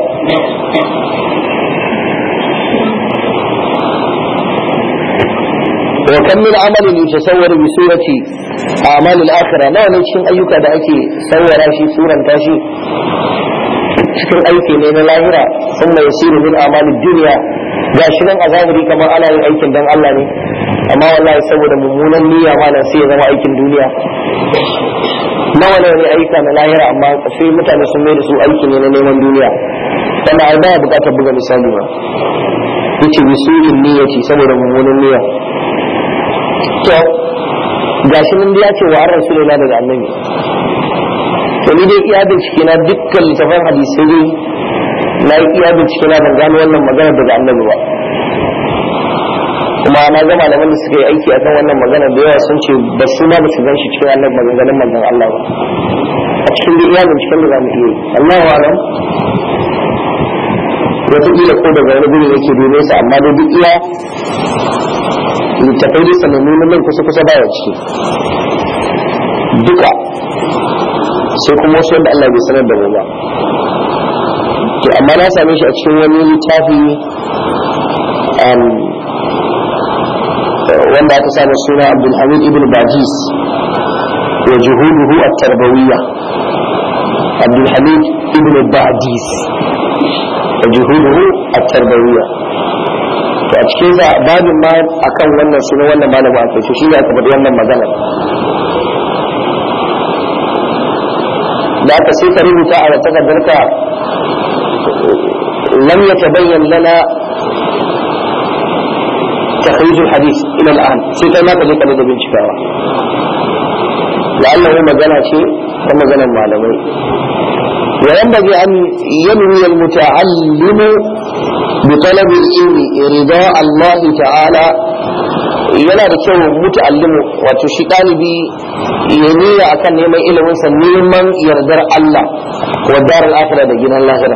wa kan min amalin yutasawwaru bi surati a'mal al-akhirah nawa ne cikin ayyuka da ake sawwara shi suranta shi cikin aiki ne na lahira sun mai yasiru min amalin duniya ga shi nan a zahiri kamar ana yin aikin dan Allah ne amma wallahi saboda mummunan niyya ma sai ya zama aikin duniya nawa ne ne aika na lahira amma sai mutane sun mai da su aiki ne na neman duniya wannan ai baya bukatar buga misali ba yace bi su'in niyyati saboda mummunan niyya to gashi nan ya ce wa an rasulullah daga annabi to ni dai iya bincike na dukkan littafan hadisai dai na yi iya bincike na ban gano wannan magana daga annabi ba kuma na ga malaman da suka yi aiki akan wannan magana da yawa sun ce ba su ma ba su gan shi cikin annabi maganganun manzon Allah ba a cikin da iya binciken da za mu iya yi Allahu alam wataƙila ko daga wani guri yake dole sa amma dai duk iya littafai da sanannu na nan kusa kusa baya ciki duka sai kuma wasu wanda Allah bai sanar da mu ba to amma na same shi a cikin wani littafi wanda aka samu suna Abdul Hamid ibn Bajis wa juhuduhu at-tarbawiyya Abdul Hamid ibn Bajis wa juhuduhu at-tarbawiyya to a cikin sa babin ma akan wannan sunan wannan malama aka ce shi ne aka faɗi wannan magana da aka sai ka rubuta a takardarka lam yatabayyan lana تخريج الحديث الى الان sai kai ma ka je ka da bincikawa la'allahu magana ce ta maganar malamai وينبغي أن ينوي المتعلم بطلب العلم رضاء الله تعالى yana da kyau muta'allimu wato shi ɗalibi ya niyya akan neman ilimin sa neman yardar Allah wa daral akhirah da gidan lahira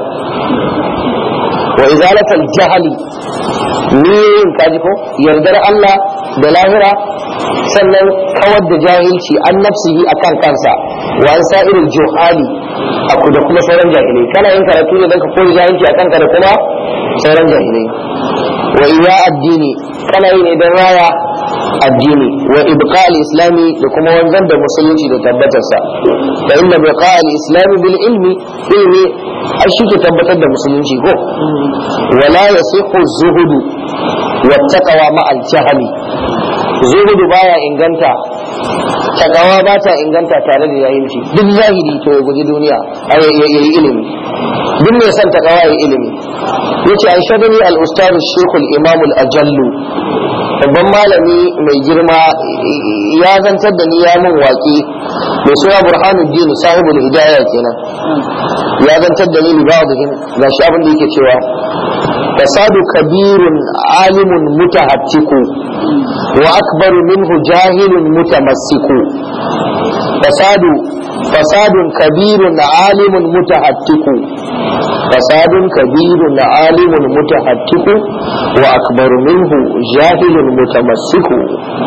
wa izalatal jahali niyin kaji ko yardar Allah da lahira sannan kawar da jahilci an nafsihi akan kansa wa an sa'iril juhali aku da kuma sauran jahilai kana yin karatu ne don ka koyi jahilci a kanka da kuma sauran jahilai wa iya addini kana yi ne don raya addini wa ibqa islami da kuma wanzan da musulunci da tabbatarsa da inda ibqa islami bil ilmi ilmi ai shi ke tabbatar da musulunci ko wala yasihu zuhudu wa taqwa ma al jahli zuhudu baya inganta takawa ba ta inganta tare da jahilci duk zahiri to ya guji duniya ya yi ilimi duk mai son takawa ya yi ilimi yace an shadani al-ustad shaykh al-imam al-ajallu babban malami mai girma ya zantar da ni ya min waƙi mai suna burhanuddin sahibul hidayah kenan ya zantar da ni li ba'dihim gashi abin da yake cewa fasadu kabirun alimun mutahattiku wa akbaru minhu jahilun mutamassiku fasadu fasadun kabirun alimun mutahattiku fasadun kabirun alimun mutahattiku wa akbaru minhu jahilun mutamassiku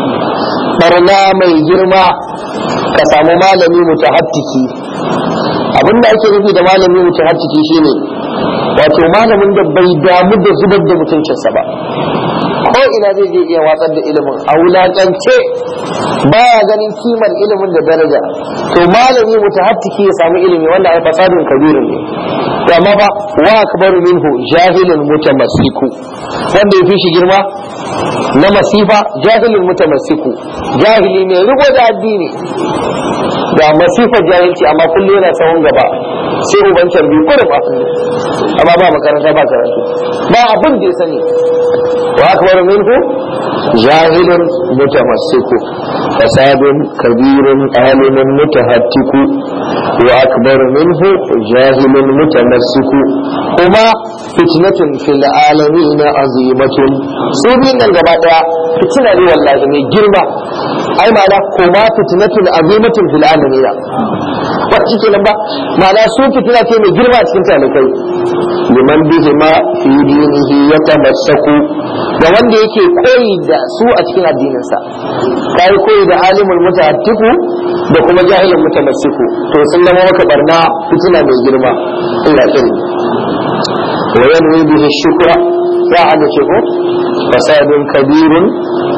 barna mai girma ka samu malami mutahattiki abinda ake nufi da malami mutahattiki shine wato malamin da bai damu da zubar da mutuncinsa ba ko ina zai je iya watsar da ilimin a wulakance baya ganin kimar ilimin da daraja to malami mutahattiki ya samu ilimi wanda ai fasadun kabirin ne to amma fa wa akbaru minhu jahilun mutamassiku wanda ya fi shi girma na masifa jahilun mutamassiku jahili ne riko da addini da masifar jahilci amma kullum yana sahun gaba sai uban carbi kurum amma ba makaranta ba karatu ba abin da ya sani wa akbar minhu jahilun mutamassiku fasadun kabirun alimun mutahattiku wa akbar minhu jahilun mutamassiku kuma fitnatun fil alamin azimatun su biyun nan gaba daya fitina ne wallahi mai girma ai ma'ana kuma fitnatun azimatun fil alamin ba shi kenan ba ma'ana su fitina ce mai girma cikin talikai liman bihi ma fi dinihi ya tamassaku da wanda yake koyi da su a cikin addininsa kai koyi da alimul mutahattiku da kuma jahilul mutamassiku to sun zama maka barna fitina mai girma Allah ya kare wa yanwi bihi shukra ya hada ce ko fasadun kabirun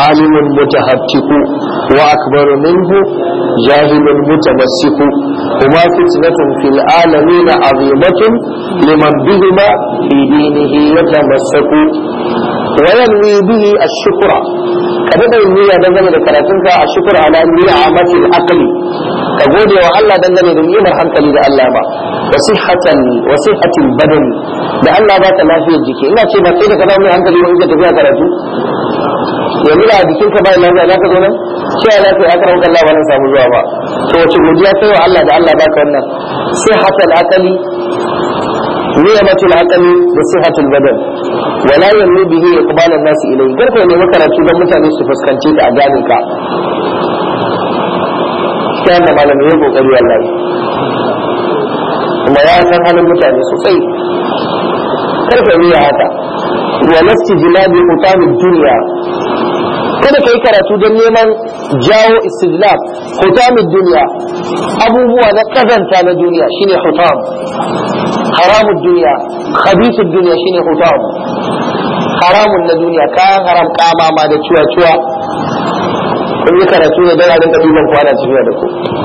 عالم متهتك وأكبر منه جاهل متمسك هما فتنة في العالمين عظيمة لمن بهما في دينه يتمسك وينوي به الشكر kada da yin niyya dangane da karatunka a shukur ala ni'amatil aqli ka gode wa Allah dangane da ni'imar hankali da Allah ba wa sihhatan wa sihhatil badan da Allah ba ta lafiyar jiki ina ce ba sai da ka zama mai hankali wani ka tafiya karatu yanzu da jikin ka bai lafiya za ka zo nan sai ya lafiya aka rauka Allah ba nan samu zuwa ba to wace godiya kai wa Allah da Allah baka wannan sihhatal aqli ni'matul aqli da sihhatul badan wala yannu bihi iqbal an-nas ilayhi garka ne makaratu don mutane su fuskance ka a gane ka sai da malami ya kokari wallahi kuma ya san halin mutane sosai karka yi haka wa lasti jilabi utamid dunya kada ka yi karatu don neman jawo istijlab hutamid duniya abubuwa na kazanta na duniya shine hutam haramun duniya khabithud duniya shine hutam haramun na duniya kayan haram kama ma da cuwa-cuwa kun yi karatu ne don a rinka duban kwana tafiya da ku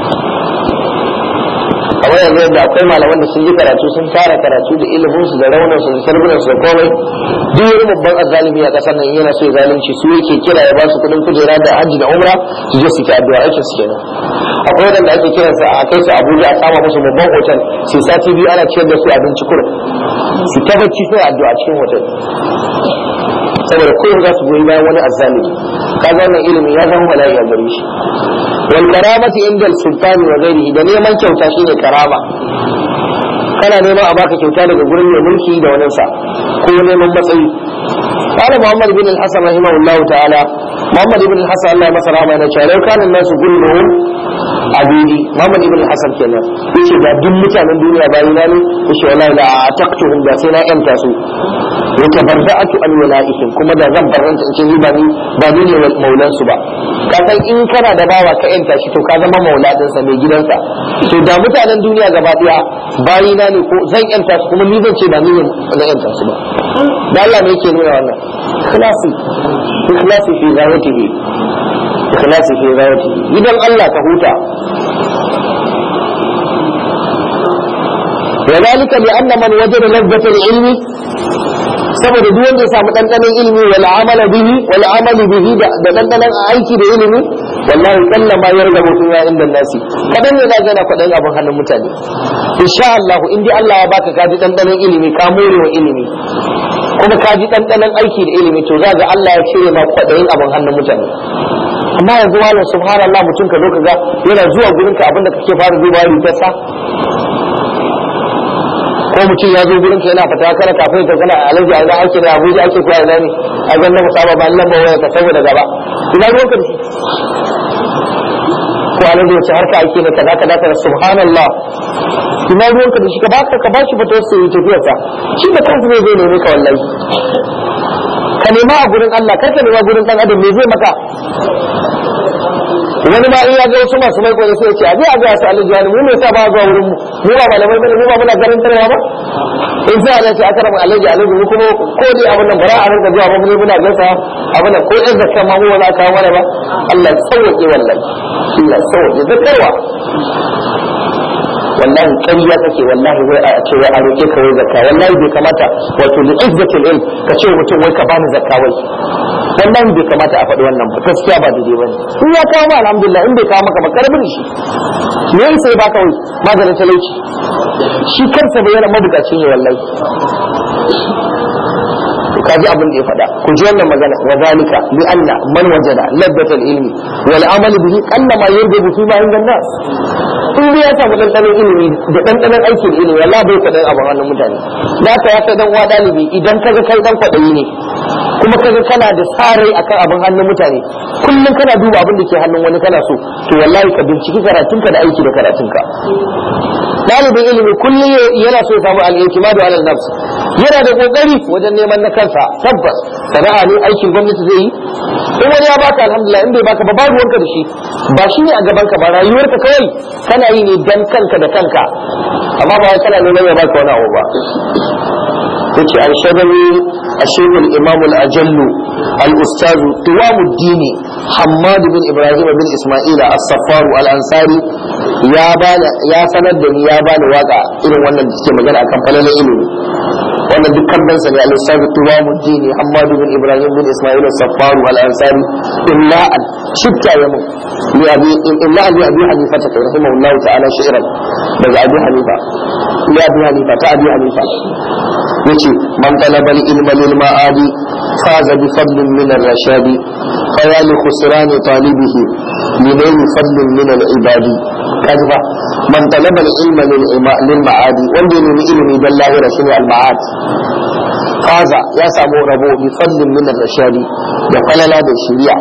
kamar yanzu yadda akwai malaman da sun yi karatu sun tara karatu da ilimin su da raunin su da sarbunan su da komai duk wani babban azzalimi a kasar nan yana so ya zalunci su yake kira ya ba su kudin kujera da hajji da umra su je su ta addu'a aikin su kenan akwai wanda ake kiransa a kai su Abuja a kama musu babban hotel sai sati biyu ana ciyar da su abinci kurum su ta bacci sai addu'a cikin hotel saboda kullum za su goyi bayan wani azzalimi kaga wannan ilimi ya zama bala'i a gare shi wal karamati inda sultani wa ghairihi da neman kyauta shine karama kana neman a baka kyauta daga gurin mai mulki da wani sa ko neman matsayi قال محمد بن الحسن رحمه الله تعالى محمد بن الحسن الله مسا رحمه yana cewa lau kana nasu kulluhum abidi Muhammad ibn Hassan kenan yace da duk mutanen duniya bayi na ne yace wallahi la ataqtuhum da sai na yanta su wa tabarra'atu an wala'ihim kuma da zan barranta in ce ni ba ni ba ni ne maulan su ba ka san in kana da bawa ka yanta shi to ka zama mauladin sa mai gidansa to da mutanen duniya gaba daya bayi na ne ko zan yanta su kuma ni zan ce ba ni ne na yanta su ba da Allah ne yake nuna wannan ikhlasi ikhlasi fi zawatihi ikhlasi fi zawatihi idan Allah ka huta وذلك لأن من وجد لذة العلم saboda duk wanda ya samu ɗanɗanon ilimi wal amala bihi wal amali bihi da ɗanɗanon aiki da ilimi wallahi kalla ma ya riga mutum ya inda nasi kadan ne na gana kwaɗayin abin hannun mutane insha Allah in dai Allah ya baka kaji ɗanɗanon ilimi ka more wa ilimi kuma kaji ɗanɗanon aiki da ilimi to za ga Allah ya cire ma kwaɗayin abin hannun mutane amma yanzu malam subhanallah mutum ka zo ka ga yana zuwa gurinka abinda kake fara dubawa rigarsa ko mutum ya zo gurin ka yana fata kana kafin ka kana alaji a idan ake da abuja ake kuwa ina ne a ga na musaba ba lamba waya ka saboda gaba ina ruwan ka da shi ko alaji wace harka ake da kaza kaza kaza subhanallah ina ruwan ka da shi ka ba ka bashi fata sai yi tafiyar sa shi da kansa ne zai neme ka wallahi ka nema a gurin Allah kar ka nema gurin dan adam me zai maka wani ma in ya ga wasu masu maiko sai ya ce a je a ga su alaji wani mu me yasa ba zuwa wurin mu mu ba malamai bane mu ba muna garin tarwa ba in sai ana ce aka rabu alaji alaji mu kuma ko dai abin nan bara a rinka zuwa ba mu muna gasa abin nan ko yan zakka ma mu wala kawo mana ba Allah ya sauke wallahi Allah ya sauke zakarwa wallahi ƙarya kake wallahi wai a ce wai a roƙe ka wai zakka wallahi bai kamata wato li izzatil ilm ka ce mutum wai ka bani zakka wai wallahi bai kamata a faɗi wannan ba gaskiya ba daidai bane in ya kawo ma alhamdulillah in bai kawo maka ba karbin shi me yasa sai baka wai maganin talauci shi kansa bai yana mabukaci ne wallahi ka ji abin da ya faɗa ku ji wannan magana wa zalika li anna man wajada laddatal ilmi wal amal bihi qalla ma yarbu fi ma inda nas in dai ya samu dandanon ilimi da dandanon aiki da ilimi wallahi bai kwaɗayin abin hannun mutane da ka ya kai dan uwa dalibi idan kaga kai dan kwaɗayi ne kuma kaga kana da sarai akan abin hannun mutane kullum kana duba abin da ke hannun wani kana so to wallahi ka binciki karatunka da aiki da karatunka dalibin ilimi kullum yana so ya samu al-i'timadu ala nafs yana da kokari wajen neman na kansa tabbas sana'a ne aikin gwamnati zai yi in wani ya baka alhamdulillah in bai baka ba babu wanka da shi ba shi ne a gaban ka ba rayuwarka kawai kana yi ne dan kanka da kanka amma ba wai kana neman ya baka wani abu ba yace al-shadami الشيخ الإمام الأجل الأستاذ قوام الدين حماد بن إبراهيم بن إسماعيل الصفار الأنصاري يا بال يا سند يا بال واقع إلى وانا تكي مجال أكم فلا إلي وانا دكان بنسا يا الأستاذ قوام الدين حماد بن إبراهيم بن إسماعيل الصفار الأنصاري إلا أن شبت يمو لأبي إلا أن أبي حنيفة رحمه الله تعالى شعرا بل أبي حنيفة لأبي حنيفة تأبي حنيفة yace man talaba al-ilma lil ma'adi faza bi fadlin min ar-rashadi fa ya li khusran talibihi min fadlin min al-ibadi kazba man talaba al-ilma lil ma'adi wanda ne ilimi dan lahira shine al-ma'ad faza ya samu rabo bi fadlin min ar-rashadi da falala da shari'a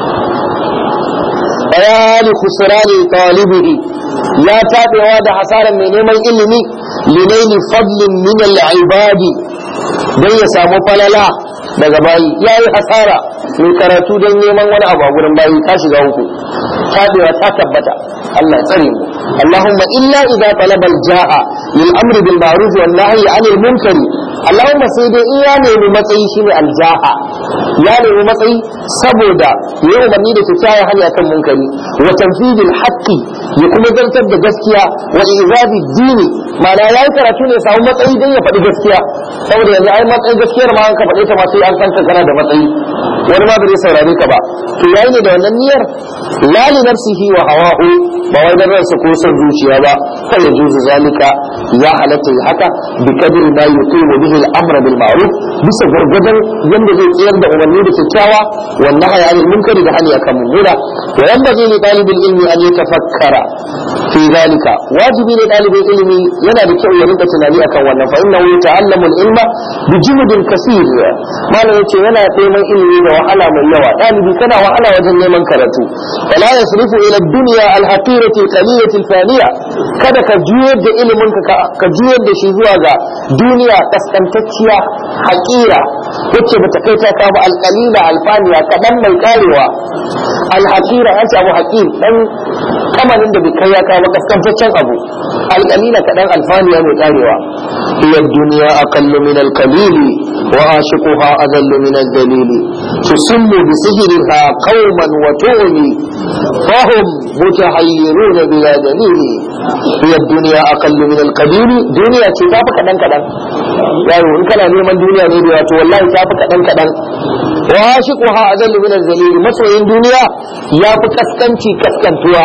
ya li khusran talibihi ya tabewa da hasaran mai neman ilimi linaili fadlin min al-ibadi dan ya samu falala daga bayi yayi hasara mai karatu don neman wani abu a gurin bayi ka shiga uku tabewa ta tabbata Allah tsare mu Allahumma illa idza talaba al-ja'a lil amri bil ma'ruf wan nahyi 'anil munkari Allahumma sai dai in ya nemi matsayi shine al-ja'a ya nemi matsayi saboda ya umarni da kyakkyawan hali akan munkari wa tanfidil haqqi ya kuma zartar da gaskiya wa izabi dini ma'ana yayi karatu ne samu matsayi dan ya faɗi gaskiya saboda yanzu ai matsayi gaskiyar ma an ka faɗe ta ma sai an san ka kana da matsayi wani ma bai saurare ka ba to yayi ne da wannan niyyar la li nafsihi wa hawahu ba wai dan ransa ko son zuciya ba kai ya juzu zalika ya halatta ya haka bi kadri ma yuqimu bihi al-amr bil ma'ruf bisa gargadan yanda zai tsayar da umarni da kyakkyawa wa nahyi anil munkari da hani akan mummuna wa yanbaghi li talibil ilmi an yatafakkara fi zalika wajibi ne dalibin ilimi yana da kyau ya rinka tunani akan wannan fa innahu yata'allamu al-ilma bi juhudin kaseer malam yace yana neman ilimi da wahala mai yawa dalibi kana wahala wajen neman karatu wala yasrifu ila ad-dunya al-haqirati al-qalilati al-faniya kada ka juyar da ilimin ka ka juyar da shi zuwa ga duniya kaskantacciya haƙira wacce bata kai ta kama al-qalila al-faniya kadan mai karewa al-haqira an abu haqir dan kamanin da bai kai ya kama kaskantaccen abu al-qalila kadan al-faniya mai karewa hiya ad-dunya aqallu min al-qalili wa ashiquha adallu min ad-dalil tusimmu bi sihriha qauman wa tu'mi fahum mutahayyiruna bila dalil hiya ad-dunya aqallu min al-qalil duniya ce ta fi kadan kadan yaro in kana neman duniya ne da wato wallahi ta fi kadan kadan wa ashiquha adallu min ad-dalil masoyin duniya ya fi kaskanci kaskantuwa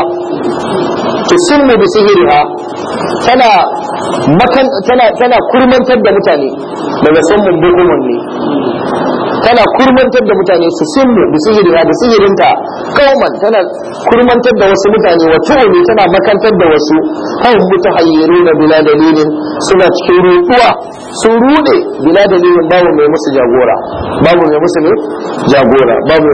tusimmu bi sihriha tana makan tana tana kurmantar da mutane daga sammun bukumun ne tana kurmantar da mutane su simmu da sihiriya da sihirinta kauman tana kurmantar da wasu mutane wa tu'umi tana makantar da wasu hau mutu hayyaru na bila dalilin suna cikin ruɗuwa sun ruɗe bila dalilin babu mai musu jagora babu mai musu ne jagora babu